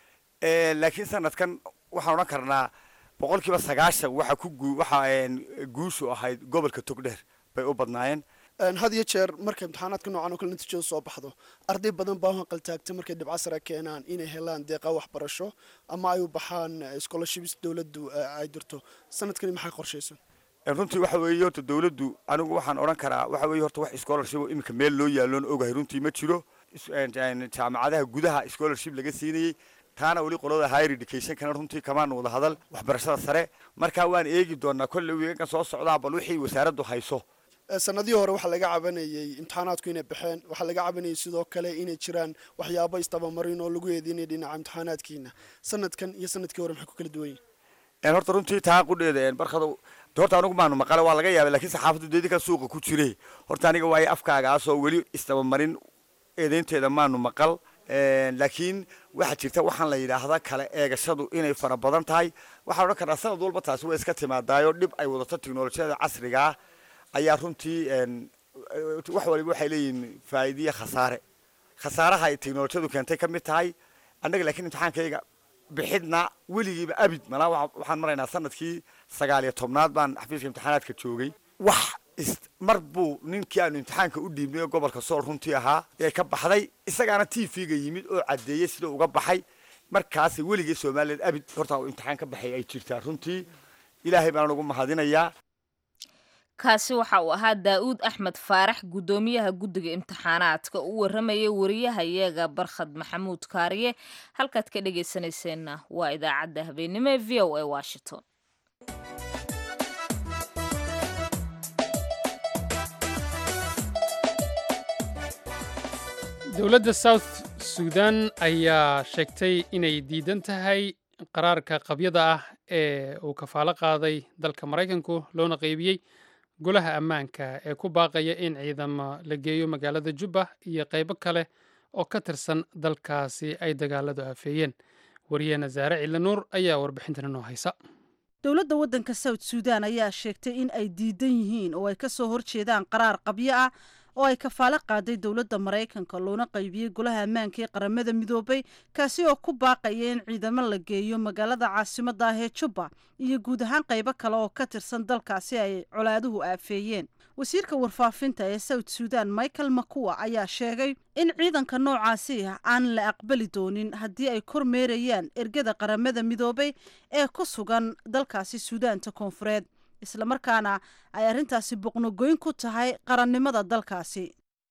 Speaker 8: laakiin sanadkan waxaan odhan karnaa boqolkiiba sagaashan waxa ku gu waxa guushu ahayd gobolka togdheer bay u badnaayeen
Speaker 9: had iyo jeer markay imtixaanaadka noocan oo kale natiijada soo baxdo arday badan baa u qaltaagta markay dhibco sare keenaan inay helaan deeqa waxbarasho ama ay u baxaan scholarships dowladdu ay dirto sanadkani maxay qorshaysan
Speaker 8: runtii waxa weeye horta dowladdu anigu waxaan odhan karaa waxa weeye horta wax scholarship oo iminka meel loo yaalloon ogahay runtii ma jiro jaamacadaha gudaha scholarship laga siinayey taana weli qolada higher educationkana runtii kamaan wada hadal waxbarashada sare marka waan eegi doonaa kolley wiigankan soo socdaa bal wixii wasaaraddu hayso
Speaker 9: sanadihii hore waxaa laga cabanayey imtixaanaadku inay baxeen waxaa laga cabanayay sidoo kale inay jiraan waxyaabo istabamarin oo lagu eedeynaya dhinaca imtixaanaadkiina sanadkan iyo sanadkii hore maxay ku kala duwan yihin
Speaker 8: horta runtii taa qudheeda barkado horta anigu maanu maqale waa laga yaabay lakiin saxaafaddu deedinka suuqa ku jire horta aniga waayo afkaagaasoo weli istabamarin eedeynteeda maanu maqal laakiin waxaa jirta waxaan la yidhaahda kale eegashadu inay fara badan tahay waxaan odhan karnaa sanad walba taasi way iska timaadaayo dhib ay wadato teknolojiyada casrigaa ayaa runtii wax waliba waxay leeyihiin faa'iidiya khasaare khasaaraha ay teknolojiyadu keentay ka mid tahay annaga laakiin imtixaankayga bixidna weligiiba abid malaa waxaan maraynaa sanadkii sagaal iyo tobnaad baan xafiiska imtixaanaadka joogay wax mar buu ninkii aanu imtixaanka u dhiibnay oo gobolka sool runtii ahaa ee ka baxday isagaana t v-ga yimid oo caddeeyey sida uga baxay markaas weligii somaliland abid horta imtixaan ka baxay ay jirtaa runtii ilaahay baan ugu mahadinayaa
Speaker 1: kaasi waxa uu ahaa daa'uud axmed faarax guddoomiyaha guddiga imtixaanaadka u warramayay wariyahayaga barkhad maxamuud kaariye halkaad ka dhegaysanayseena waa idaacadda habeenimo ee v o a washington
Speaker 2: dowladda south sudan ayaa sheegtay inay diidan tahay qaraarka qabyada ah ee uu kafaalo qaaday dalka maraykanku loona qeybiyey golaha ammaanka ee ku baaqaya in ciidamo la geeyo magaalada jubba iyo qaybo kale oo ka tirsan dalkaasi ay dagaaladu afeeyeen wariyaheena saare ciilanuur ayaa warbixintan inoo haysa
Speaker 10: dowladda waddanka south suudan ayaa sheegtay in ay diidan yihiin oo ay ka soo horjeedaan qaraar qabyo ah oo ay kafaalo qaaday dowladda maraykanka loona qaybiyey golaha ammaanka ee qaramada midoobay kaasi oo ku baaqaya in ciidamo la geeyo magaalada caasimadda ah ee jubba iyo guud ahaan qaybo kale oo ka tirsan dalkaasi ay colaaduhu aafeeyeen wasiirka warfaafinta ee south suudan michael makuwa ayaa sheegay in ciidanka noocaasi ah aan la aqbali doonin haddii ay kormeerayaan ergada qaramada midoobay ee ku sugan dalkaasi suudaanta koonfureed islamarkaana ay arrintaasi boqnogoyn ku tahay qarannimada dalkaasi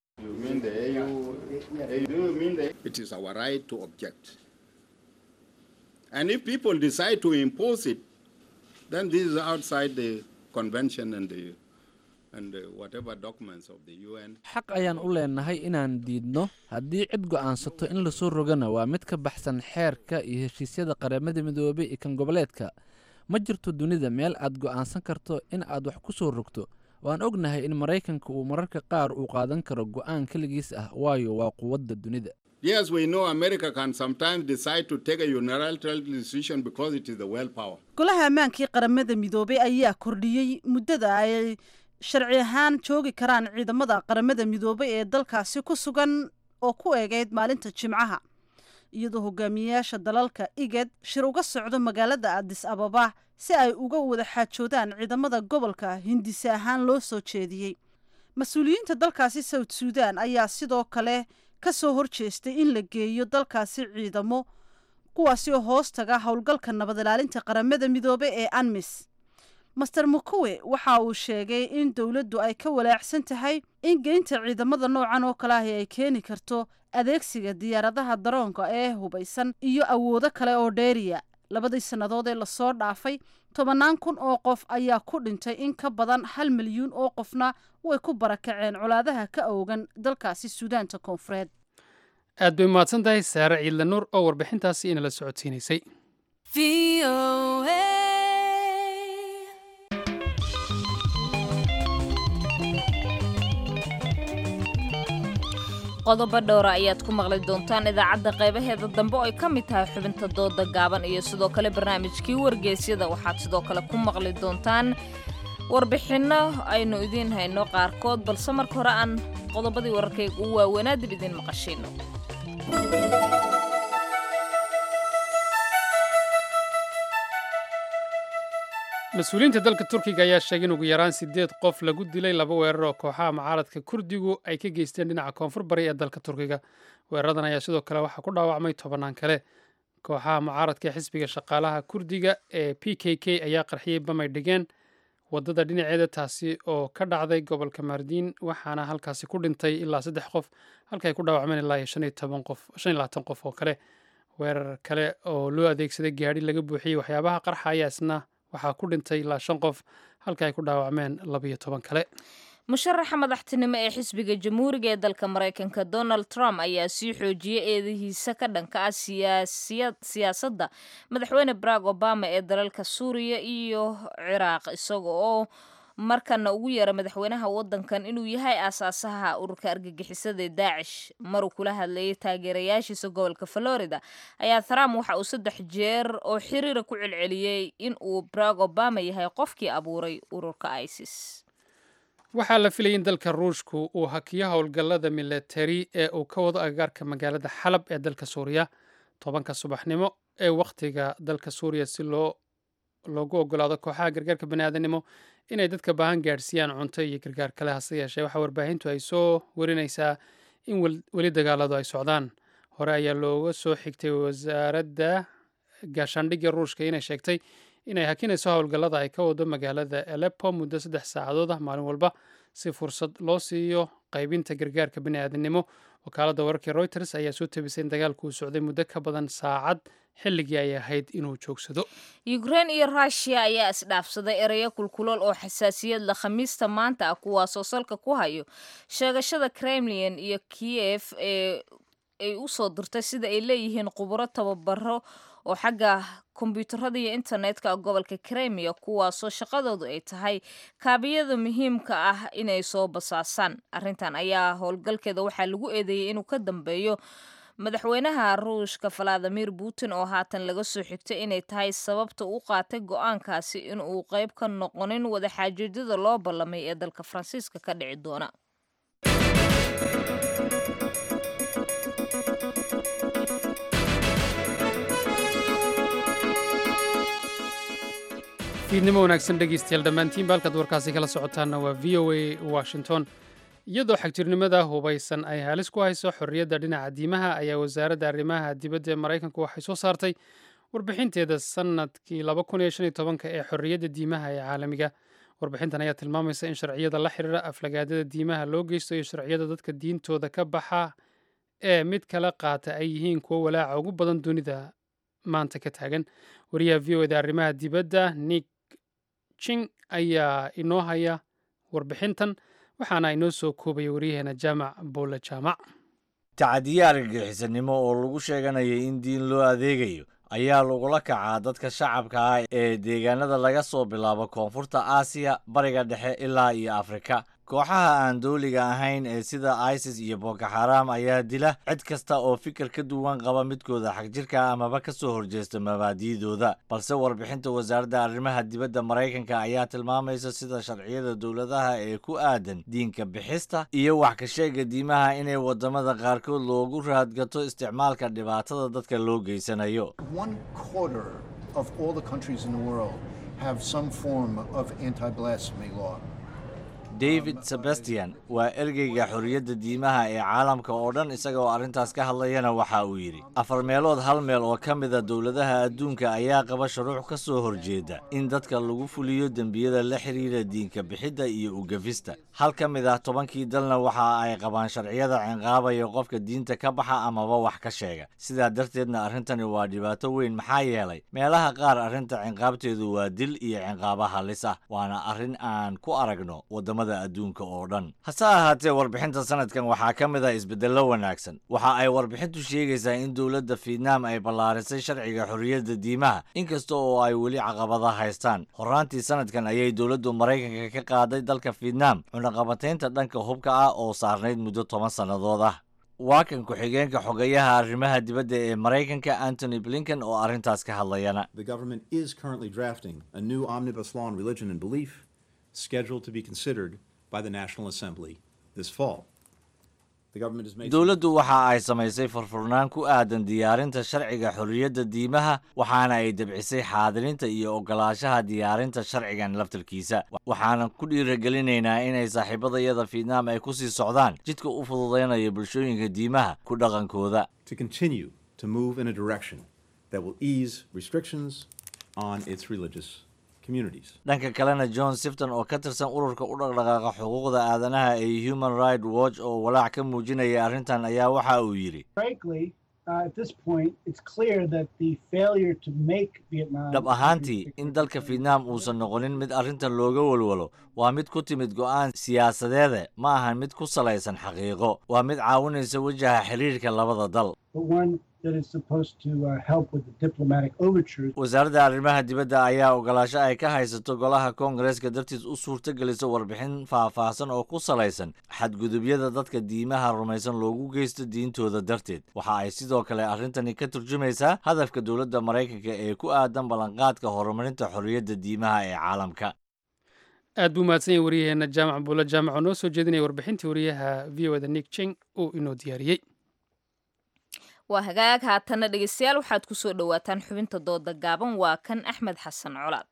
Speaker 11: xaq ayaan u leenahay inaan diidno haddii cid go'aansato in lasoo rogana waa mid ka baxsan xeerka iyo heshiisyada qaramada midoobay iyo kan goboleedka ma jirto dunida meel aad go'aansan karto in aad wax ku soo rogto waan ognahay in maraykanka uu mararka qaar uu qaadan karo go'aan keligiis ah waayo waa quwadda dunida
Speaker 12: Yes, we know America can sometimes decide to take a unilateral decision because it is the world power.
Speaker 10: golaha ammaankii qaramada midoobay ayaa kordhiyey muddada ay sharci ahaan joogi karaan ciidamada qaramada midoobay ee dalkaasi ku sugan oo ku eegeyd maalinta jimcaha iyadoo hogaamiyeyaasha dalalka iged shir uga socdo magaalada adis ababa si ay uga wada xaajoodaan ciidamada gobolka hindise ahaan loo soo jeediyey mas-uuliyiinta dalkaasi south suudan ayaa sidoo kale ka soo horjeestay in la geeyo dalkaasi ciidamo kuwaasi oo hoos taga howlgalka nabad ilaalinta qaramada midoobe ee anmis master mukuwe waxa uu sheegay in dowladdu ay ka walaacsan tahay in geynta ciidamada noocan oo kale ahi ay keeni karto adeegsiga diyaaradaha daroonka ee hubaysan iyo awoodo kale oo dheeriya labadii sannadood ee lasoo dhaafay tobannaan kun oo qof ayaa ku dhintay in ka badan hal milyuun oo qofna way ku barakaceen colaadaha ka oogan dalkaasi suudaanta koonfureed
Speaker 2: aad bay umahadsan tahay saare ciidle nuur oo warbixintaasi inala socodsiinaysay
Speaker 1: qodobo dhowra ayaad ku maqli doontaan idaacadda qaybaheeda dambe oo ay ka mid tahay xubinta dooda gaaban iyo sidoo kale barnaamijkii wargeysyada waxaad sidoo kale ku maqli doontaan warbixinno aynu idiin hayno qaarkood balse marka hore aan qodobadii wararkayga ugu waaweynaa dib idiin maqashino
Speaker 2: mas-uuliyiinta dalka turkiga ayaa sheegay in ugu yaraan sideed qof lagu dilay laba weerar oo kooxaha mucaaradka kurdigu ay ka geysteen dhinaca koonfur bari ee dalka turkiga weeraradan ayaa sidoo kale waxaa ku dhaawacmay tobannaan kale kooxaha mucaaradka ee xisbiga shaqaalaha kurdiga ee p k k ayaa qarxiyey bamay dhigeen wadada dhinaceeda taasi oo ka dhacday gobolka maardiin waxaana halkaasi ku dhintay ilaa saddex qof halka ay ku dhaawacmeen ilaa iyo shan iyo toban qof shan iyo labaatan qof oo kale weerar kale oo loo adeegsaday gaadhi laga buuxiyey waxyaabaha qarxa ayaa isna waxaa ku dhintay ilaa shan qof halka ay ku dhaawacmeen labiyo toban kale
Speaker 1: musharaxa madaxtinimo ee xisbiga jamhuuriga ee dalka maraykanka donald trump ayaa sii xoojiyey eedahiisa ka dhanka ah siyaasadda madaxweyne barack obama ee dalalka suuriya iyo ciraaq isaga oo markana ugu yeera madaxweynaha wadankan inuu yahay aasaasaha ururka argagixisada ee daacish maruu kula hadlayay taageerayaashiisa gobolka florida ayaa trump waxa uu saddex jeer oo xiriira ku celceliyey in uu barack obama yahay qofkii abuuray ururka isis
Speaker 2: waxaa la filayay in dalka ruushku uu hakiyo howlgallada militari ee uu ka wado agagaarka magaalada xalab ee dalka suuriya tobanka subaxnimo ee wakhtiga dalka suuriya si loo loogu ogolaado kooxaha gargaarka baniaadanimo inay dadka baahan gaadhsiiyaan cunto iyo gargaar kale hase yeeshee waxaa warbaahintu ay soo warinaysaa in weli dagaaladu ay socdaan hore ayaa looga soo xigtay wasaaradda gaashaandhigga ruushka inay sheegtay inay hakinayso howlgallada ay ka wado magaalada aleppo muddo saddex saacadood ah maalin walba si fursad loo siiyo qaybinta gargaarka baniaadanimo wakaaladda wararkii reuters ayaa soo tabisay in dagaalku uu socday muddo ka badan saacad xilligii ay ahayd inuu joogsado
Speaker 1: ukrein iyo rushia ayaa isdhaafsaday ereyo kulkulool oo xasaasiyad la khamiista maanta ah kuwaasoo salka ku hayo sheegashada kremlin iyo kiyef ee ay u soo dirtay sida ay leeyihiin khuburo tababaro oo xagga kombyuutarada iyo internetka gobolka kremiya kuwaasoo shaqadoodu ay tahay kaabiyada muhiimka ah inay soo basaasaan arrintan ayaa howlgalkeeda waxaa lagu eedeeyey inuu ka dambeeyo madaxweynaha ruushka valadimir putin oo haatan laga soo xigtay inay tahay sababta u qaatay go-aankaasi inuu qayb ka noqonin wadaxaajoojyada loo ballamay ee dalka faransiiska ka dhici doona
Speaker 2: fiidnimo wanaagsan dhegeystayaal dhammaantiinba halkaad warkaasi kala socotaanna waa v o a washington iyadoo xagjirnimada hubaysan ay halis ku hayso xorriyadda dhinaca diimaha ayaa wasaaradda arrimaha dibadda ee maraykanku waxay soo saartay warbixinteeda sanadkii ee xorriyadda diimaha ee caalamiga warbixintan ayaa tilmaamaysa in sharciyada la xiriira aflagaadada diimaha loo geysto iyo sharciyada dadka diintooda ka baxa ee mid kala qaata ay yihiin kuwo walaaca ugu badan dunida maanta ka taagan wariyaha v o eda arrimaha dibadda nick jing ayaa inoo haya warbixintan waxaana inoo soo koobaya waryaheena jaamac boole jaamac
Speaker 5: tacadiye argagixisanimo oo lagu sheeganayay in diin loo adeegayo ayaa lagula kacaa dadka shacabka ah ee deegaanada laga soo bilaabo koonfurta aasiya bariga dhexe ilaa iyo afrika kooxaha aan dowliga ahayn ee sida isis iyo boko xaram ayaa dila cid kasta oo fikir ka duwan qaba midkooda xagjirka amaba ka soo horjeesta mabaadi'dooda balse warbixinta wasaaradda arrimaha dibadda maraykanka ayaa tilmaamaysa sida sharciyada dowladaha ee ku aadan diinka bixista iyo wax ka sheega diimaha inay wadamada qaarkood loogu raadgato isticmaalka dhibaatada dadka loo geysanayo
Speaker 13: One quarter of all the countries in the world have some form of anti blasphemy law.
Speaker 5: david sebastian waa ergeyga xorriyadda diimaha ee caalamka oo dhan isaga oo arrintaas ka hadlayana waxa uu yidhi afar meelood hal meel oo ka mida dowladaha adduunka ayaa qaba shuruuc ka soo horjeeda in dadka lagu fuliyo dembiyada la xidhiira diinka bixidda iyo ugafista hal ka mid ah tobankii dalna waxa ay qabaan sharciyada cinqaabaya qofka diinta ka baxa amaba wax ka sheega sidaa darteedna arrintani waa dhibaato weyn maxaa yeelay meelaha qaar arrinta cinqaabteedu waa dil iyo cinqaaba halis ah waana arrin aan ku aragno wadamada adduunka oo dhan hase ahaatee warbixinta sanadkan waxaa ka mid ah isbeddello wanaagsan waxa ay warbixintu sheegaysaa in dowladda fietnaam ay ballaarisay sharciga xorriyadda diimaha inkasta oo ay weli caqabada haystaan horraantii sanadkan ayay dowladdu maraykanka ka qaaday dalka fietnaam cunaqabataynta dhanka hubka ah oo saarnayd muddo toban sannadood ah waa kan ku-xigeenka xogayaha arrimaha dibadda ee maraykanka antony blinken oo arrintaas ka hadlayana
Speaker 14: The government is currently drafting a new omnibus law on religion and belief scheduled to be considered by the National Assembly this fall. The government has made
Speaker 5: dowladdu waxa ay samaysay furfurnaan ku aadan diyaarinta sharciga xorriyadda diimaha waxaana ay debcisay xaadirinta iyo ogolaanshaha diyaarinta sharcigan laftarkiisa waxaanan ku dhiiragelinaynaa inay saaxiibadayada fietnaam ay ku sii socdaan jidka u fududaynaya bulshooyinka diimaha ku dhaqankooda
Speaker 14: to continue to move in a direction that will ease restrictions on its religious communities.
Speaker 5: dhanka kalena john sifton oo ka tirsan ururka u dhaqdhaqaaqa xuquuqda aadanaha ee human right watch oo walaac ka muujinaya arrintan ayaa waxa uu yidhi
Speaker 15: Frankly, uh, at this point, it's clear that the failure to make Vietnam.
Speaker 5: dhab ahaantii in dalka fietnaam uusan noqonin mid arrintan looga walwalo waa mid ku timid go'aan siyaasadeede ma ahan mid ku salaysan xaqiiqo waa mid caawinaysa wajaha xiriirka labada dal
Speaker 15: but one that is supposed to uh, help with the diplomatic overtures.
Speaker 5: wasaaradda arrimaha dibadda ayaa ogolaasho ay ka haysato golaha koongareeska dartiis u suurtagelisa warbixin faahfaahsan oo ku salaysan xadgudubyada dadka diimaha rumaysan loogu geysto diintooda darteed waxa ay sidoo kale arrintani ka turjumaysaa hadafka dowladda maraykanka ee ku aadan ballanqaadka horumarinta xorriyadda diimaha ee caalamka
Speaker 2: aad buu mahadsan yahay waryaheena jaamac buulo jaamac oo noo soo jeedinaya warbixintii waryaha v o da nick jing uu inoo diyaariyey
Speaker 1: waa hagaag haatana dhegeystayaal waxaad ku soo dhowaataan xubinta dooda gaaban waa kan axmed xasan colaad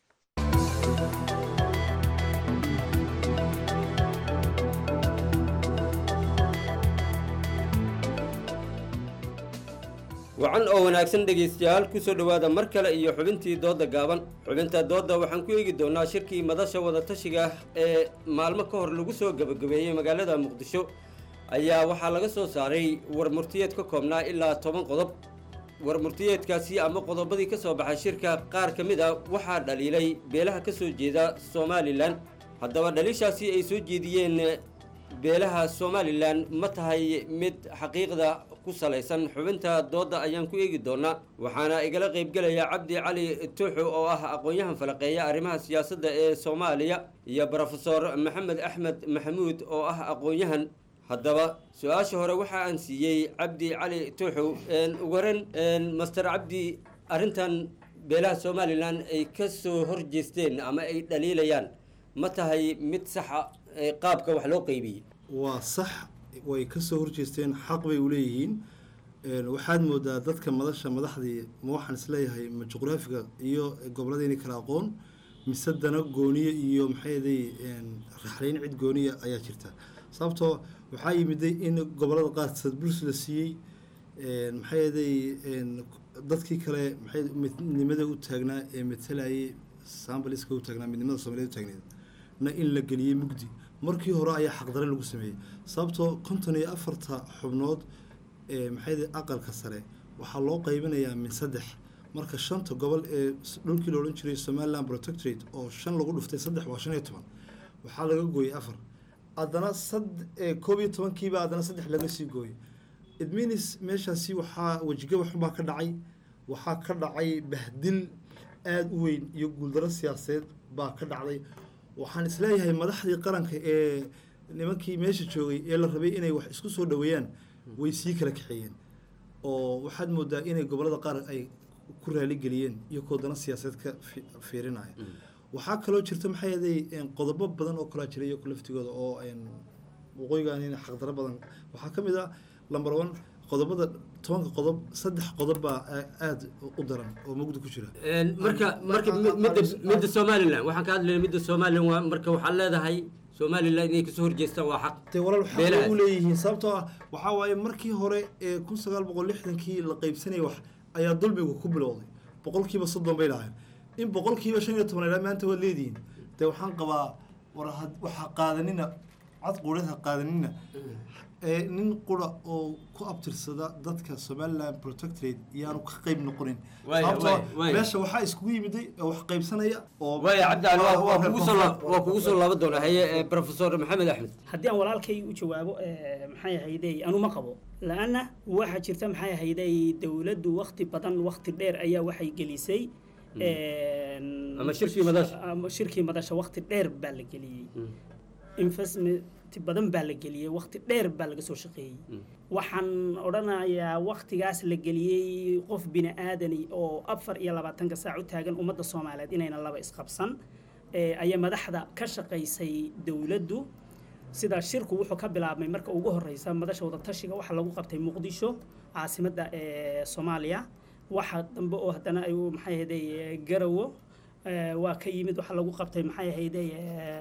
Speaker 16: wacan oo wanaagsan dhegaystayaal ku soo dhowaada mar kale iyo xubintii doodda gaaban xubinta doodda waxaan ku eegi doonaa shirkii madasha wadatashiga ee maalmo ka hor lagu soo gebagabeeyey magaalada muqdisho ayaa waxaa laga soo saaray war murtiyeed ka koobnaa ilaa toban qodob war murtiyeedkaasi ama qodobadii ka soo baxay shirka qaar ka mid a waxaa dhaliilay beelaha ka soo jeeda somalilan haddaba dhaliishaasi ay soo jeediyeen beelaha somalilan ma tahay mid xaqiiqda ku salaysan xubinta doodda ayaan ku eegi doonaa waxaana igala qaybgelaya cabdi cali tuuxu oo ah aqoon-yahan falaqeeya arrimaha siyaasadda ee soomaaliya iyo brofesor maxamed axmed maxamuud oo ah aqoon-yahan haddaba su-aasha hore waxa aan siiyey cabdi cali tuuxu ugu horen master cabdi arrintan beelaha somalilan ay ka soo horjeesteen ama ay dhaliilayaan ma tahay mid saxa qaabka wax loo qeybiyey
Speaker 17: waa sax way ka soo horjeesteen xaq bay u leeyihiin waxaad moodaa dadka madasha madaxdii ma waxaan isleeyahay ma juqraafiga iyo goboladayni kala aqoon mise dana gooniye iyo maxayday raxlayn cid gooniya ayaa jirta sababtoo waxaa yimiday in gobolada qaar sadbuls la siiyey maxayday dadkii kale maxay midnimada u taagnaa ee matalayay sambaliska u taagnaa midnimada soomaliyeed u taagneed na in la geliyey mugdi markii hore ayaa xaqdare lagu sameeyey sababtoo konton iyo afarta xubnood ee maxayday aqalka sare waxaa loo qaybinayaa min saddex marka shanta gobol ee dhulkii la odhan jiray somaliland protectorate oo shan lagu dhuftay saddex waa shan iyo toban waxaa laga gooyey afar haddana sad koob iyo tobankiiba haddana saddex laga sii gooyey idminis meeshaasi waxaa wejigabaxun baa ka dhacay waxaa ka dhacay bahdil aada u weyn iyo guuldaro siyaasadeed baa ka dhacday waxaan isleeyahay madaxdii qaranka ee nimankii meesha joogay ee la rabay inay wax isku soo dhaweeyaan way sii kala kaxeeyeen oo waxaad moodaa inay gobolada qaar ay ku raaligeliyeen iyagoo dana siyaasadeed ka fi- fiirinaya waxaa kaloo jirta maxaa yeelay qodobo badan oo kalaa jira iyagu laftigooda oo een, waqooyigan in xaqdaro badan waxaa ka mid ah lamber one qodobada tobanka qodob saddex qodob baa aa- aada u daran oo mugdi ku jira
Speaker 16: marka marka mi- midda midda somalilan waxaan ka hadlayna midda somalilan waa marka waxaad leedahay somalilan inay kasoo horjeestaan waa xaq
Speaker 17: dee walaal waxaa
Speaker 16: beelahaas.
Speaker 17: u leeyihiin sababtoo ah waxaa waaye markii hore ee kun sagaal boqol lixdankii la qaybsanayay wax ayaa dulmigu ku bilowday boqolkiiba soddon bay lahayn in boqolkiiba shan iyo toban ilaa maanta waad leedihiin dee waxaan qabaa war had- waxaa qaadanina cad quudhad ha qaadanina ee nin qura oo ku abtirsada dadka somaliland protectorate iyaanu ka qayb noqonin
Speaker 16: Waaya,
Speaker 17: sababtoo ah
Speaker 16: waaya, waaya.
Speaker 17: meesha waxaa iskugu yimiday oo wax qaybsanaya oo
Speaker 16: waaya cabdicali waa- waa
Speaker 17: reer
Speaker 16: kugu soo laab-
Speaker 17: koonfur.
Speaker 16: waa kugu soo laaban doonaa haye eh, professor maxamed axmed
Speaker 18: haddii aan walaalkay u jawaabo eh, maxay ahaydey anu ma qabo la-anna waxaa jirta maxay ahaydey dowladdu wakti badan wakti dheer ayaa waxay gelisay een,
Speaker 16: Ama shirkii madasha.
Speaker 18: ama shirkii madasha wakti dheer baa la geliyey investment badan baa la geliyey wakti dheer baa laga soo shaqeeyey waxaan odhanayaa waktigaas la geliyey qof bini aadani oo afar iyo labaatanka saac u taagan ummadda soomaaliyeed inayna laba isqabsan eh, ayaa madaxda ka shaqaysay dowladdu sida shirku wuxuu ka bilaabmay marka ugu horeysa madasha wadatashiga waxaa lagu qabtay muqdisho caasimadda ee soomaaliya waxa dambe oo haddana ay u- maxay ahayday eh, garawo eh, waa ka yimid waxaa lagu qabtay maxay ahayday eh,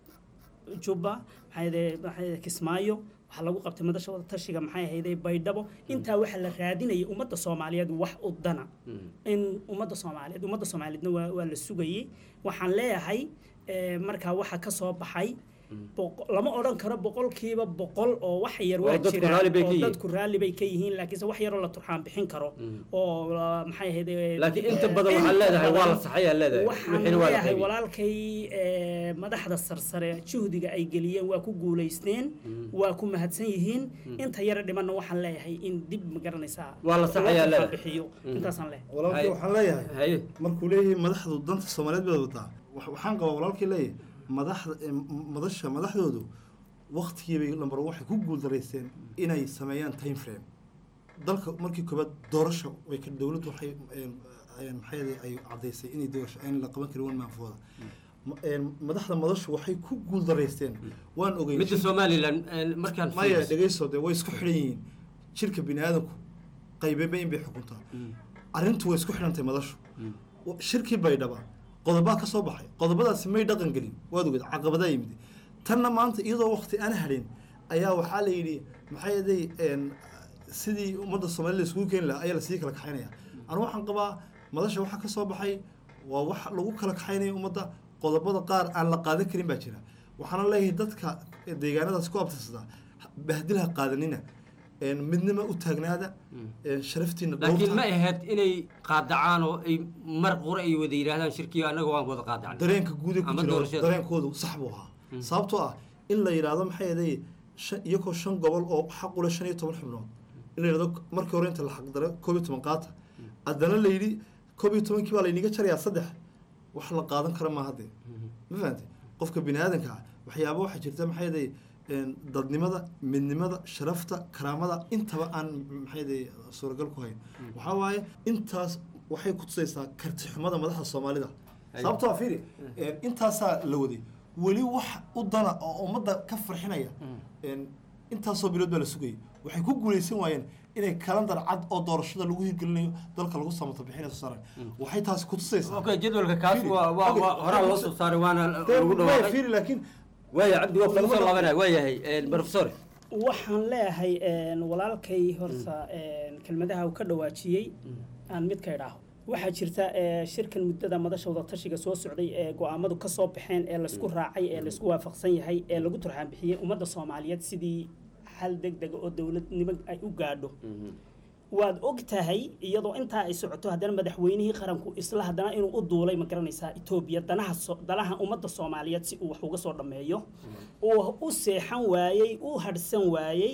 Speaker 18: jubba maxay ahayday maxay ahayday kismaayo waxaa lagu qabtay madasha wadatashiga maxay ahayday baydhabo intaa waxaa la raadinayay ummadda soomaaliyeed wax u dana in ummadda soomaaliyeed ummadda soomaaliyeedna waa, waa la sugayey waxaan leeyahay eh, markaa waxa ka soo baxay boqo- lama odhan karo boqolkiiba boqol oo wax yar
Speaker 16: Oo
Speaker 18: waa
Speaker 16: dadku
Speaker 18: jiraan
Speaker 16: raalli bay ka
Speaker 18: oo
Speaker 16: yihiin.
Speaker 18: dadku raalli bay ka yihiin laakiinse wax yaroo la turxaan bixin karo oo la- maxay ahayd
Speaker 16: laakiin inta badan waxaad leedahay waa la saxay aad leedahay
Speaker 18: waxaan
Speaker 16: wixiina waa la
Speaker 18: leeyahay
Speaker 16: qaybiyey
Speaker 18: walaalkay eh, madaxda sarsare juhdiga ay geliyeen waa ku guulaysteen waa ku mahadsan yihiin inta yara dhimanna waxaan leeyahay in dib ma garanaysaa
Speaker 16: Waa la saxayaa
Speaker 18: loo
Speaker 16: leedahay.
Speaker 18: bixiyo intaasaan leeyahay
Speaker 17: walaalkii waxaan leeyahay markuu leeyahay madaxdu danta soomaaliyeed baad wataa wax- waxaan qabaa walaalkii leeyahay madaxda eh, m- madasha madaxdoodu waktigiibay lambar waxay ku guuldaraysteen inay sameeyaan time frame dalka markii koobaad doorasho way ka dowladdu waxay eh, eh, maxay ahayd ay caddaysay inay doorasho aan la qaban karin wan maanfooda Ma- eh, madaxda madashu waxay ku guuldaraysteen waan ogey
Speaker 16: midda somalilan eh, markaan
Speaker 17: maya
Speaker 16: fiiriso-
Speaker 17: dhegeyso dee way isku xidhan yihiin jirka bini aadamku qaybeba in bay xukuntaa arrintu way isku xidhantay madashu Wa- shirkii baydhaba qodobaa ka soo baxay qodobadaasi may dhaqan gelin waad ogeed caqabadaa yimid tanna maanta iyadoo waqti aan hadhin ayaa waxaa la yidhi maxay aday sidii ummadda soomaalida iskugu keeni lahaa ayaa lasii kala kaxaynaya anu waxaan qabaa madasha waxa ka soo baxay waa wax lagu kala kaxaynaya ummadda qodobada qaar aan la qaadan karin baa jira waxaana leeyahay dadka deegaanadaas ku abtirsada bahdil ha qaadanina een, midnima u taagnaada een, sharaftiina
Speaker 16: laakiin
Speaker 17: dhowrta.
Speaker 16: ma ahayd inay qaadacaan oo ay mar qura ay wada yidhaahdaan shirkiga annaga waan wada qaadacnay
Speaker 17: dareenka guud ee ku
Speaker 16: Ama
Speaker 17: jira
Speaker 16: doorashada.
Speaker 17: dareenkoodu sax buu ahaa sababtoo ah in la yidhaahdo maxay aday iyagoo shan gobol oo xaq u leh shan iyo toban xubnood in la yidhahdo markii hore inta la xaqdaro koob iyo toban qaata haddana la yidhi koob iyo tobankii baa layniga jarayaa saddex wax la qaadan kara maaha dee ma fahantay qofka bini aadanka ah waxyaaba waxaa jirta maxay aday dadnimada midnimada sharafta karaamada intaba aan maxay aday suuragal ku hayn waxaa waaye intaas waxay ku tusaysaa karti xumada madaxda soomaalida sababtoo ah fiiri een, intaasaa la waday weli wax u dana oo ummadda ka farxinaya een, intaasoo bilood baa la sugayay waxay ku guulaysan waayeen inay kalandar cad oo doorashada lagu hirgelinayo dalka lagu samata bixinayo soo saaray waxay taasi ku tusaysaa
Speaker 16: Okay, jadwalka kaas
Speaker 17: Fiiri,
Speaker 16: waa- waa-
Speaker 17: okay,
Speaker 16: waa- horaa loo soo saaray, waana
Speaker 17: Dee,
Speaker 16: lagu
Speaker 17: maya,
Speaker 16: dhawaaqay.
Speaker 17: fiiri laakiin
Speaker 16: waaya cabdi waa kugu soo laabanaya waa yahay professor
Speaker 18: waxaan leeyahay een, walaalkay horta een, kelmadaha uu ka dhawaajiyey aan mid ka idhaaho waxaa jirta ee, shirkan muddada madasha wadatashiga soo socday ee go-aamadu ka soo baxeen ee laysku raacay ee laysku waafaqsan yahay ee lagu turxaan bixiyey ummadda soomaaliyeed sidii xal deg dega oo dowladnimo ay u gaadho waad og tahay iyadoo intaa ay socoto haddana madaxweynihii qaranku isla haddana inuu u duulay ma garanaysaa etoobiya danaha so- danaha ummadda soomaaliyeed si uu wax uga soo dhammeeyo uu u seexan waayey u hadhsan waayey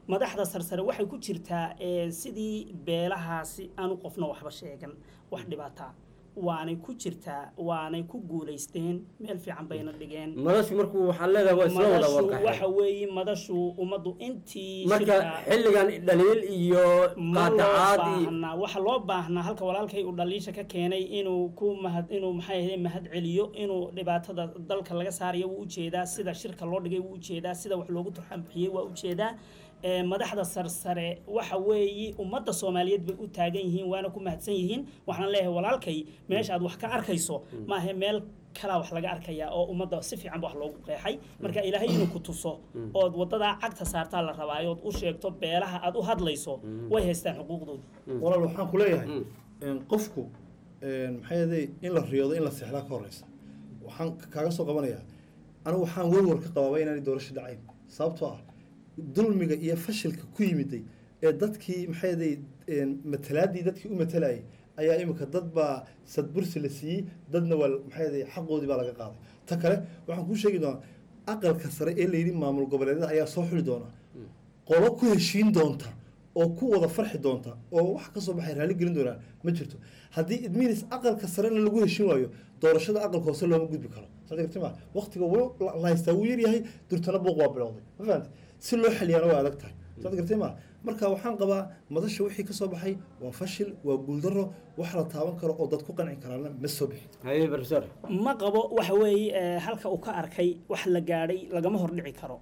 Speaker 18: madaxda sarsare waxay ku jirtaa ee, sidii beelahaasi aanu qofna waxba sheegan wax dhibaataa waanay ku jirtaa waanay ku guulaysteen meel fiican bayna dhigeen
Speaker 16: madashu markuu waxaad leedahay waa isla wada
Speaker 18: madashu
Speaker 16: warqaxeen
Speaker 18: waxa weeye madashu ummaddu intii
Speaker 16: marka
Speaker 18: shirka-
Speaker 16: xilligan dhaliil iyo
Speaker 18: ma loo
Speaker 16: qaadacaad iyo
Speaker 18: baahnaa waxa loo baahnaa halka walaalkay uu dhaliisha ka keenay inuu ku mahad inuu maxay ahayd mahad celiyo inuu dhibaatada dalka laga saarayo wuu ujeedaa sida shirka loo dhigay wuu ujeedaa sida wax loogu turxan bixiyey waa ujeedaa ee, madaxda sarsare waxa weeye ummadda soomaaliyeed bay u taagan yihiin waana ku mahadsan yihiin waxaan leeyahay walaalkay meesha aad wax ka arkayso maahe meel kalaa wax laga arkayaa oo ummadda si fiican ba wax loogu qeexay marka ilaahay inuu ku tuso ood wadadaa cagta saartaa la rabaa ood u sheegto beelaha aad u hadlayso way haystaan xuquuqdooda
Speaker 17: walaal waxaan ku leeyahay een, qofku een, maxay ahaday in la riyoodo in la seexdaa ka horeysa waxaan kaaga soo qabanayaa anigu waxaan warwar ka qabaaba inaanay doorasho dhacayn sababtoo ah dulmiga iyo fashilka ku yimiday ee dadkii maxay ahaday een, matalaadii dadkii u matalayay ayaa imika dad baa sadbursi la siiyey dadna waa maxay ahaday xaqoodii baa laga qaaday ta kale waxaan kuu sheegi doonaa aqalka sare ee layidhi maamul goboleedyada ayaa soo xuli doona qolo ku heshiin doonta oo ku wada farxi doonta oo wax ka soo baxay raali gelin doonaan ma jirto haddii idminis aqalka sarena lagu heshiin waayo doorashada aqalka hoose looma gudbi karo saad garti ma waqtiga wuu la la haystaa wuu yaryahay durtana buuq waa bilowday ma fahamti si loo xaliyaana waa adag tahay saad garti ma marka waxaan qabaa madasha wixii ka soo baxay waa fashil waa guuldaro wax la taaban karo oo dad ku qanci karaana ma soo bixin
Speaker 16: haye professor
Speaker 18: ma qabo waxa weeye ee, halka uu ka arkay wax la gaadhay lagama hordhici karo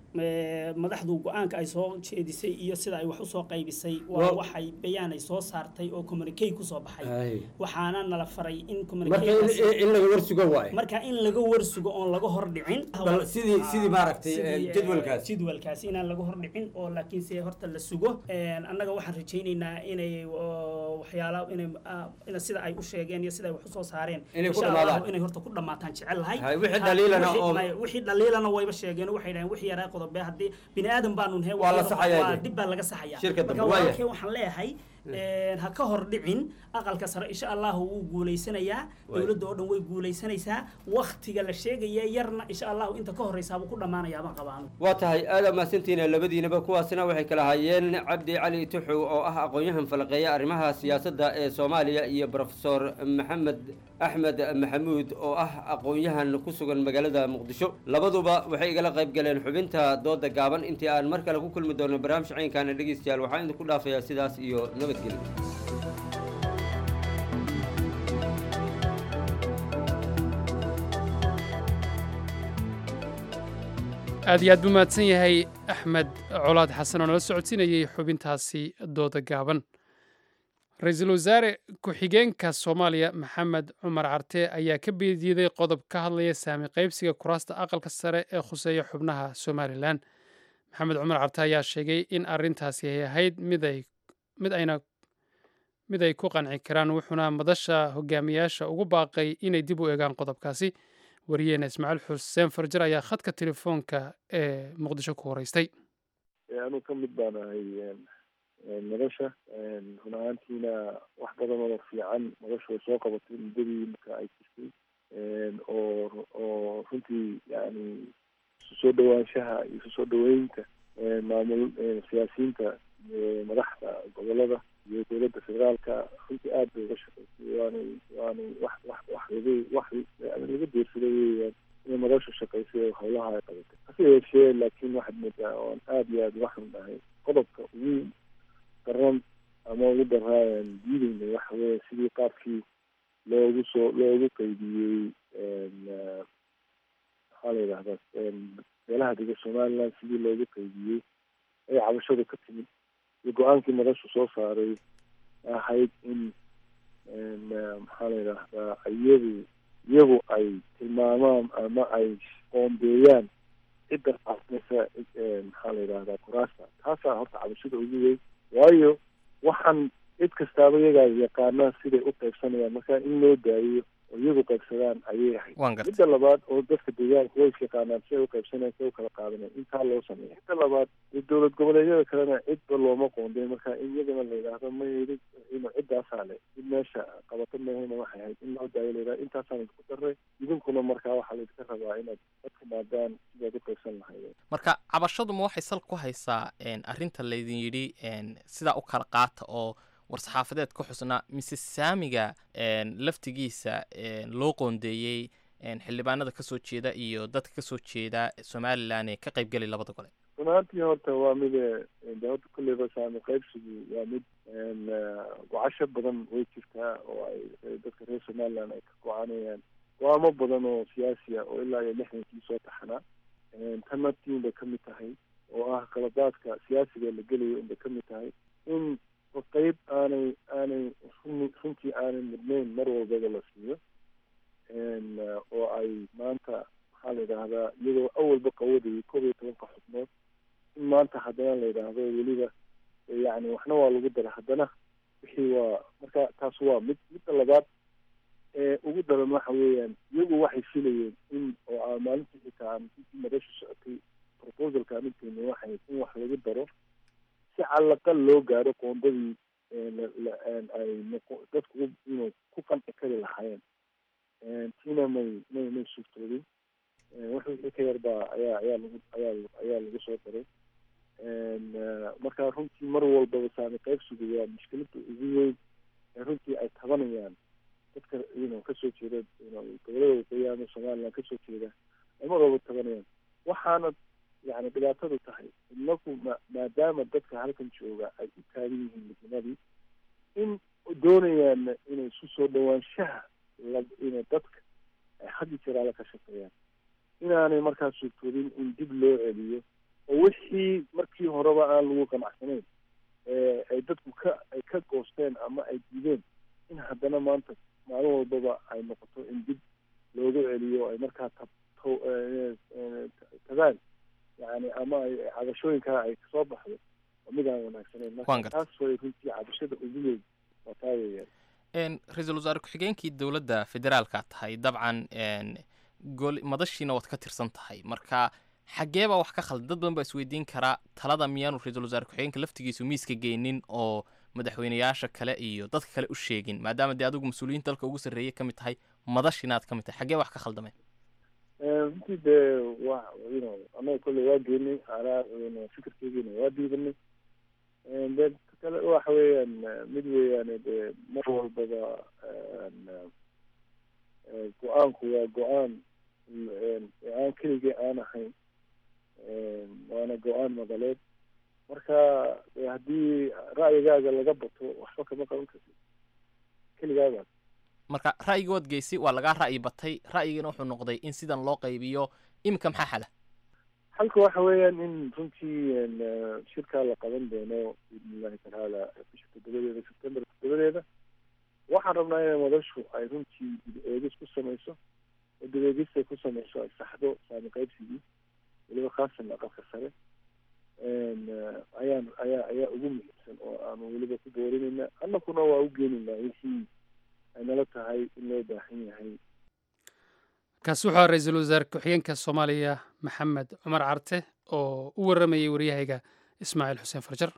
Speaker 18: Ee, madaxdu go-aanka ay soo jeedisay iyo sida ay wax usoo qaybisay waa
Speaker 16: Waa-
Speaker 18: waxay bayaan ay soo saartay oo communique kusoo baxay
Speaker 16: Haye.
Speaker 18: waxaana nala faray in
Speaker 16: marka
Speaker 18: communiquekaasi-
Speaker 16: in- in laga warsugo waaye
Speaker 18: marka in laga warsugo oon laga hordhicin
Speaker 16: Bal sidii- sidii maaragtay,
Speaker 18: Sidii,
Speaker 16: eh,
Speaker 18: eh,
Speaker 16: jadwalkaas.
Speaker 18: jadwalkaas inaan laga hordhicin oo laakiin se horta la sugo Een, annaga waxaan rajaynaynaa inay oo, waxyaala inay ah, ina sida ay u sheegeen iyo sida ay wax usoo saareen
Speaker 16: Inay ku
Speaker 18: insha Allahu
Speaker 16: dhamaadaan.
Speaker 18: inay horta ku dhamaataan jecel lahay
Speaker 16: Hay, wixii
Speaker 18: Ha-
Speaker 16: dhaliilana
Speaker 18: wixii-
Speaker 16: oo-
Speaker 18: maya, wixii dhaliilana wayba sheegeen waxay dhaheen wixii yaraa qodobe haddii bini aadan baanu nahay
Speaker 16: Waa la saxayaa
Speaker 18: waa
Speaker 16: dee.
Speaker 18: dib baa laga saxayaa
Speaker 16: Shirka dambe,
Speaker 18: marka
Speaker 16: waaya.
Speaker 18: walaalkay waxaan leeyahay een, ha ka hor dhicin aqalka sare insha allahu wuu guulaysanayaa
Speaker 16: Waaya.
Speaker 18: dowladda oo dhan way guulaysanaysaa waktiga la sheegaya yarna insha allahu inta ka horeysaabuu ku dhammaanayaa baan qabaanu
Speaker 16: waa tahay aada mahadsantihiin labadiinaba kuwaasina waxay kala hayeen cabdi cali tuxow oo ah aqoon-yahan falaqeeya arrimaha siyaasadda ee soomaaliya iyo profesor maxamed axmed maxamuud oo ah aqoon-yahan ku sugan magaalada muqdisho labaduba waxay igala qayb galeen xubinta dooda gaaban intii aan mar kale ku kulmi doono barnaamij caynkaana dhegeystayaal waxaan idinku dhaafayaa sidaas iyo nabadgelyo
Speaker 2: aad iyo aad buu mahadsan yahay axmed colaad xasan oo nala socodsiinayay xubintaasi dooda gaaban ra-iisul wasaare ku-xigeenka soomaaliya maxamed cumar carte ayaa ka beediiday qodob ka hadlaya saami qaybsiga kuraasta aqalka sare ee khuseeya xubnaha somalilan maxamed cumar carte ayaa sheegay in arintaasi ay ahayd mid ay mid ayna mid ay ku qanci karaan wuxuuna madasha hogaamiyaasha ugu baaqay inay dib u eegaan qodobkaasi wariyeena ismaaciil xuseen farjar ayaa khadka telefoonka ee muqdisho ku horeystay
Speaker 19: anuu ka mid baan ahay nolosha run ahaantiina wax badan oo fiican nolosha way soo qabatay muddadii marka ay jirtay oo oo runtii yani isu soo dhawaanshaha iyo isu soo dhaweynta maamul siyaasiyiinta madaxda gobolada iyo dowladda federaalka runtii aad bay uga shaqaysay waanay waanay wax wax wax laga wax laga deersaday weeyaan inay nolosha shaqaysay oo howlaha ay qabatay hase yeeshee laakiin waxaad moodaa oon aad iyo aad uga xunnahay qodobka ugu daran ama ugu daraayan diideyna waxa weeye sidii qaabkii loogu soo loogu qaybiyey maxaa la yidhahdaa beelaha dega somaliland sidii loogu qaybiyey ay cabashadu ka timid iyo go-aankii madashu soo saaray ahayd in maxaa la yidhaahdaa iyagu iyagu ay tilmaamaan ama ay qoombeeyaan cidda qaadnaysa maxaa la yidhahdaa kuraasta taasaa horta cabashada ugu weyn waayo waxaan cid kastaaba iyagaa yaqaanaa siday u qaybsanayaan marka in loo daayiyo oo iyagu qaybsadaan ayay ahayd
Speaker 20: Waan gartay.
Speaker 19: midda labaad oo dadka deegaanka way isyaqaanaan siday u qaybsanayaan siday u kala qaadanayaan intaa loo sameeya midda labaad dee dowlad goboleedyada kalena cidba looma qoonday marka in iyagana la yidhaahdo ma yidhi ino ciddaasaa le cid meesha qabato mahayna waxay ahayd in loo daayo la yidhahdo intaasaan idinku daray idinkuna markaa waxaa laydinka rabaa inaad ka timaadaan sidaad u qaybsan lahaydeen
Speaker 20: marka cabashadu ma waxay sal ku haysaa een, arrinta laydin yidhi een, sidaa u kala qaata oo war-saxaafadeed ku xusnaa mise saamiga een, laftigiisa een, loo qoondeeyey een, xildhibaanada kasoo jeeda iyo dadka kasoo jeeda somalilan ee ka qaybgelay labada gole
Speaker 19: run ahaantii horta waa mid eh, de horta kulleyba saami qaybsigu waa mid een, eh, gocasho badan way jirtaa oo ay ay dadka reer somaliland ay ka go-aanayaan go-aamo badan oo siyaasi ah oo ilaa iyo lixdankii soo taxanaa een, tan naftiin bay ka mid tahay oo ah qaladaadka siyaasiga la gelayo unbay ka mid tahay in qeyb aanay aanay run- runtii aanay mudnayn mar walbaba la siiyo een, eh, oo ay maanta maxaa la yidhaahdaa iyadoo awalba qawadayay koob iyo tobanka xubnood in maanta haddana la yidhaahdo weliba eh, yacni waxna waa lagu dara haddana wixii waa marka taas waa mid midda labaad ee ugu daran waxa weeyaan iyagu waxay filayeen in oo aan maalintii xitaa aan intii madasha socotay proposalka aan inteena waxay in wax lagu daro si calaqal loo gaaro qoondadii ee la- la- een ay noqo- dadku u- inuu ku qanci kari lahaayeen een tiina may may may suurtoobin een wax wixii ka yar baa ayaa ayaa lagu ayaa ayaa lagu soo daray een eh, marka runtii mar walbaba saami qaybsigu waa mushkiladda ugu weyn ee runtii ay tabanayaan dadka you know kasoo jeeda you know gobolada waqooyi ama somaliland kasoo jeeda ay mar walba tabanayaan waxaana yani dhibaatadu tahay inaku ma maadaama dadka halkan jooga ay u taagan yihiin midnimadii in doonayaan inay isu soo dhawaanshaha la ina dadka ay had iyo jeer alla ka shaqeeyaan inaanay markaas suurtoodin in dib loo celiyo oo wixii markii horeba aan lagu qanacsanayn ee ay dadku ka ay ka goosteen ama ay diideen in haddana maanta maalin walbaba ay noqoto in dib loogu celiyo ay markaa tab to- eh, eh, tagaan yani ama ay ay cabashooyinkaa ay kasoo baxdo waa mid aan wanaagsanayn
Speaker 20: Waan
Speaker 19: marka
Speaker 20: gartay.
Speaker 19: taas way runtii cabashada ugu weyn waa taa weeyaan
Speaker 20: een, ra-iisul wasaare ku-xigeenkii dowladda federaalka tahay dabcan een, gol madashiina waad ka tirsan tahay marka xaggee baa wax ka khaldan dad badan baa isweydiin karaa talada miyaanu ra-iisul wasaare ku-xigeenka laftigiisu miiska geynin oo madaxweyneyaasha kale iyo dadka kale u sheegin maadaama dee adigu mas-uuliyiinta dalka ugu sarreeyay ka mid tahay madashina aad ka mid tahay xaggee wax ka khaldameen
Speaker 19: runtii dee wa you know annaga kolley waa geenay anaa you know fikirkeygiina waa diidanay dee kale waxa weeyaan eh, mid weeyaane dee mar walbaba een, eh, go-aanku waa go-aan een, aan keligii aan ahayn een, waana go-aan madaleed marka dee haddii ra'yigaaga laga bato waxba kama qaban kartid keligaagaa
Speaker 20: marka ra'yiga waad geysay waa lagaa ra'yi batay ra'yigana wuxuu noqday in sidan loo qaybiyo iminka maxaa xala
Speaker 19: halka waxa weeyaan in runtii een, eh, shirkaa la qaban doono biidnillahi tacaala bisha toddobadeeda sebtembar toddobadeeda waxaan rabnaa inay madashu ay runtii dib eegis ku samayso oo dib eegistay ku samayso ay saxdo saami qaybsigii weliba khaasan aqalka sare een, eh, ayaan ayaa ayaa ugu muhiimsan oo aanu weliba ku boorinayna annakuna waa u geenaynaa wixii ay nala tahay in loo baahan yahay
Speaker 2: kaasi wuxuu ahaa ra-iisul wasaare ku-xigeenka soomaaliya maxamed cumar carte oo u waramayay waryahayga ismaaciil xuseen farjar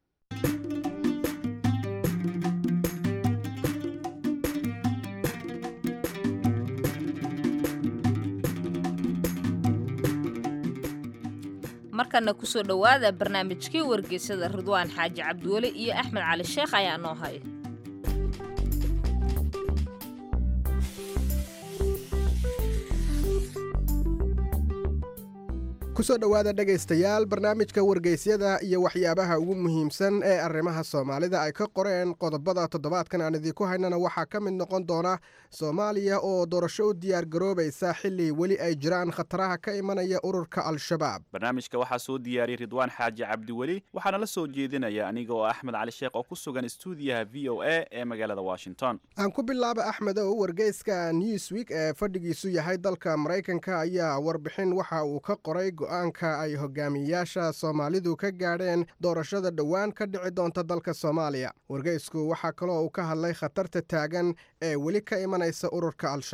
Speaker 1: markana kusoo dhowaada barnaamijkii wargeysada ridwaan xaaji cabdiweli iyo axmed cali sheekh ayaa noo haya
Speaker 21: kusoo dhowaada dhegaystayaal barnaamijka wargeysyada iyo waxyaabaha ugu muhiimsan ee arrimaha soomaalida ay ka qoreen qodobada toddobaadkan aan idiinku haynana waxaa ka mid noqon doona soomaaliya oo doorasho u diyaar garoobaysa xilli weli ay jiraan khataraha ka imanaya ururka al-shabaab
Speaker 22: barnaamijka waxaa soo diyaariyey ridwaan xaaji cabdiweli waxaana la soo jeedinaya aniga oo axmed cali sheekh oo ku sugan stuudiyaha v o a ee magaalada washington
Speaker 21: aan ku bilaaba axmedow wargeyska newsweek ee fadhigiisu yahay dalka maraykanka ayaa warbixin waxa uu ka qoray go-aanka ay hogaamiyayaasha soomaalidu ka gaadheen doorashada dhowaan ka dhici doonta dalka soomaaliya wargeysku waxaa kaloo uu ka hadlay khatarta taagan ee weli ka imanaysa ururka al-shabaab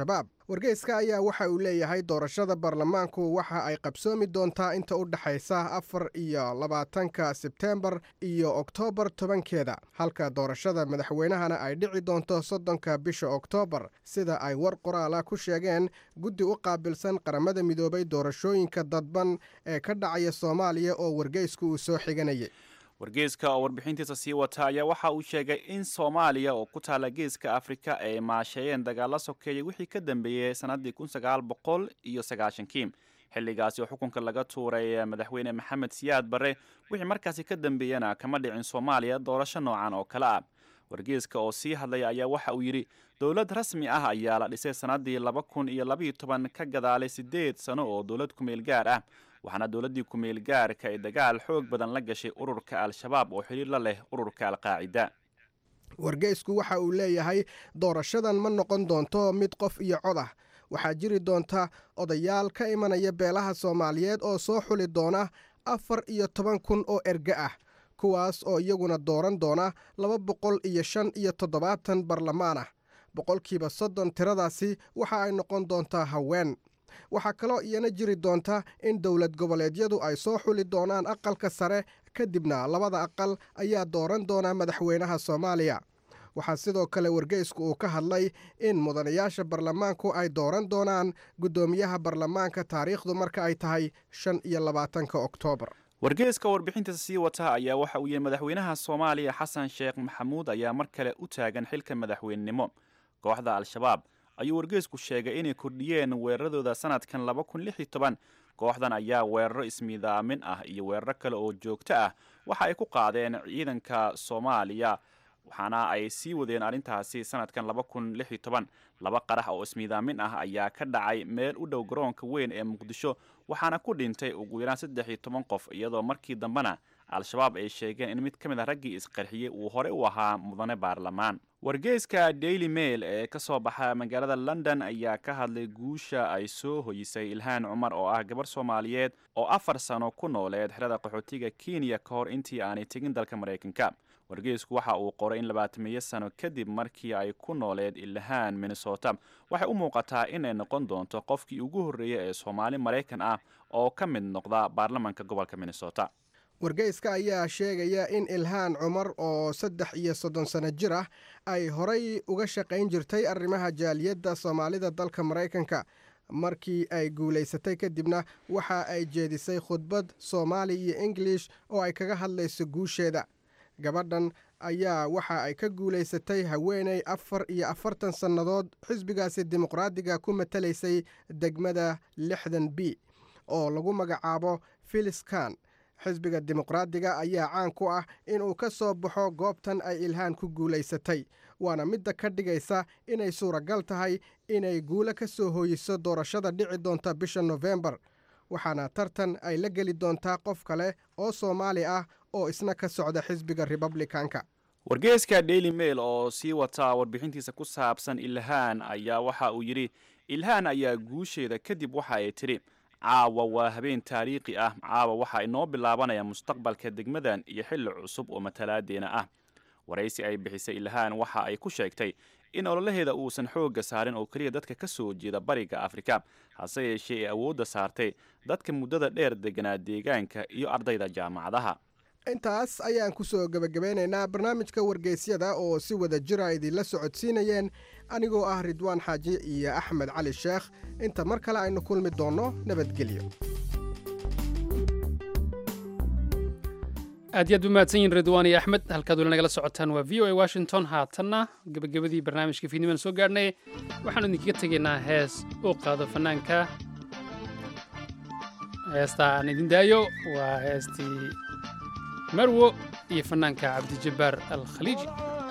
Speaker 21: wargeyska ayaa waxa uu leeyahay doorashada baarlamaanku waxa ay qabsoomi doontaa inta u dhexaysa afar iyo labaatanka sebteembar iyo oktoobar tobankeeda halka doorashada madaxweynahana ay dhici doonto soddonka bisha oktoobar sida ay war qoraala ku sheegeen guddi u qaabilsan qaramada midoobay doorashooyinka dadban ee ka dhacaya soomaaliya oo wargeysku uu soo xiganayay
Speaker 22: wargeyska oo warbixintiisa sii wata ayaa waxa uu sheegay in soomaaliya oo ku taala geeska afrika ay maasheeyeen dagaalo sokeeyay wixii ka dambeeyey sannaddii kun sagaal boqol iyo sagaashankii xilligaasi oo xukunka laga tuuray madaxweyne maxamed siyaad barre wixii markaasi ka dambeeyana kama dhicin soomaaliya doorasho noocan oo kale ah wargeyska oo sii hadlaya ayaa waxa uu yidhi dowlad rasmi ah ayaa la dhisay sannaddii laba kun iyo labaiyo toban ka gadaalay siddeed sano oo dowlad kumeel gaar ah waxaana dowladdii kumeel gaarka ay dagaal xoog badan la gashay ururka al-shabaab oo xidhiir la leh ururka al-qaacida
Speaker 21: wargeysku waxa uu leeyahay doorashadan ma noqon doonto mid qof iyo cod ah waxaa jiri doonta odayaal ka imanaya beelaha soomaaliyeed oo soo xuli doona afar iyo toban kun oo erge ah kuwaas oo iyaguna dooran doona laba boqol iyo shan iyo toddobaatan barlamaan ah boqolkiiba soddon tiradaasi waxa ay noqon doontaa haween waxaa kaloo iyana jiri doonta in dowlad goboleedyadu ay soo xuli doonaan aqalka sare kadibna labada aqal ayaa dooran doona madaxweynaha soomaaliya waxaa sidoo kale wargeysku uu ka hadlay in mudanayaasha baarlamaanku ay dooran doonaan guddoomiyaha baarlamaanka taariikhdu marka ay tahay shan iyo labaatanka oktoobar
Speaker 22: wargeyska warbixintiisa sii wata ayaa waxa uu yihi madaxweynaha soomaaliya xasan sheekh maxamuud ayaa mar kale u taagan xilka madaxweynenimo kooxda al-shabaab ayuu wargeysku sheegay inay kordhiyeen weeraradooda sanadkan laba kun lix iyo toban kooxdan ayaa weeraro ismiidaamin ah iyo weeraro kale oo joogto ah waxa ay ku qaadeen ciidanka soomaaliya waxaana ay sii wadeen arrintaasi sanadkan laba kun lix iyo toban laba qarax oo ismiidaamin ah ayaa ka dhacay meel u dhow garoonka weyn ee muqdisho waxaana ku dhintay ugu yaraan saddex iyo toban qof iyadoo markii dambena al-shabaab ay sheegeen in mid ka mid a raggii isqarxiyey uu hore u ahaa mudane baarlamaan wargeyska daily mail ee ka soo baxa magaalada london ayaa ka hadlay guusha ay soo hoyisay ilhaan cumar oo ah gabar soomaaliyeed oo afar sano ku nooleed xerada qaxootiga kenya ka hor intii aanay tegin dalka maraykanka wargeysku waxa uu qoray in labaatamiyo sano kadib markii ay ku nooleed ilhaan minnesota waxay u muuqataa inay noqon doonto qofkii ugu horreeyay ee soomaali maraykan ah oo ka mid noqda baarlamanka gobolka minnesota
Speaker 21: wargeyska ayaa sheegaya in ilhaan cumar oo saddex iyo soddon sano jir ah ay horay uga shaqayn jirtay arrimaha jaaliyadda soomaalida dalka maraykanka markii ay guulaysatay kadibna waxa ay jeedisay khudbad soomaali iyo ingilish oo ay kaga hadlayso guusheeda gabadhan ayaa waxa ay ka guulaysatay haweeney afar iyo afartan sannadood xisbigaasi dimuqraadiga ku matalaysay degmada lixdan b oo lagu magacaabo filis kan xisbiga dimuqraadiga ayaa caan ku ah inuu ka soo baxo goobtan ay ilhaan ku guulaysatay waana midda ka dhigaysa inay suuragal tahay inay guulo ka soo hooyiso doorashada dhici doonta bisha nofembar waxaana tartan ay la geli doontaa qof kale oo soomaali ah oo isna ka socda xisbiga republikanka
Speaker 22: wargeyska daily mail oo sii wata warbixintiisa ku saabsan ilhaan ayaa waxa uu yidhi ilhaan ayaa guusheeda kadib waxa ay tidhi caawa waa habeen taariikhi ah caawa waxaa inoo bilaabanaya mustaqbalka degmadan iyo xilli cusub oo matalaadeena ah waraysi ay bixisay ilhaan waxa ay ku sheegtay in ololaheeda uusan xoogga saarin oo keliya dadka ka soo jeeda bariga afrika hase yeeshee ay awoodda saartay dadka muddada dheer deganaa deegaanka iyo ardayda jaamacadaha
Speaker 21: intaas ayaan ku soo gebagabeynaynaa barnaamijka wargeysyada oo si wada jira idinla socodsiinayeen anigoo ah ridwaan xaaji iyo axmed cali sheekh inta mar kale aynu kulmi doonno nabadgelyo
Speaker 2: aad iyo aad u mahadsan yihin ridwaan iyo axmed halkaad weli nagala socotaan waa v o a washington haatanna gebagabadii barnaamijka fiidnimaan soo gaadhnay waxaanu idinkaga tegaynaa hees uu qaado fanaanka heesta aan idin daayo waa heestii marwo iyo fanaanka cabdijabbaar al khaliiji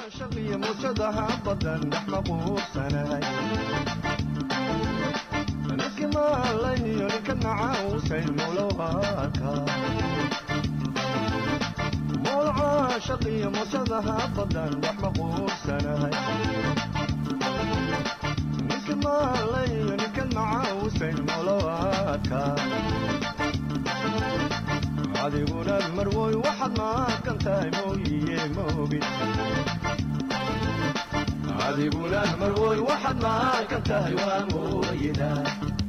Speaker 3: shaqiyo musadaha badan wax ma quursanahay ninka maalayo ninkan macaawusayn molowaadka adiguna marwoy waxaad maaqan tahay mooyiye moogin adiguna marwoy waxaad maaqan tahay waa mooyida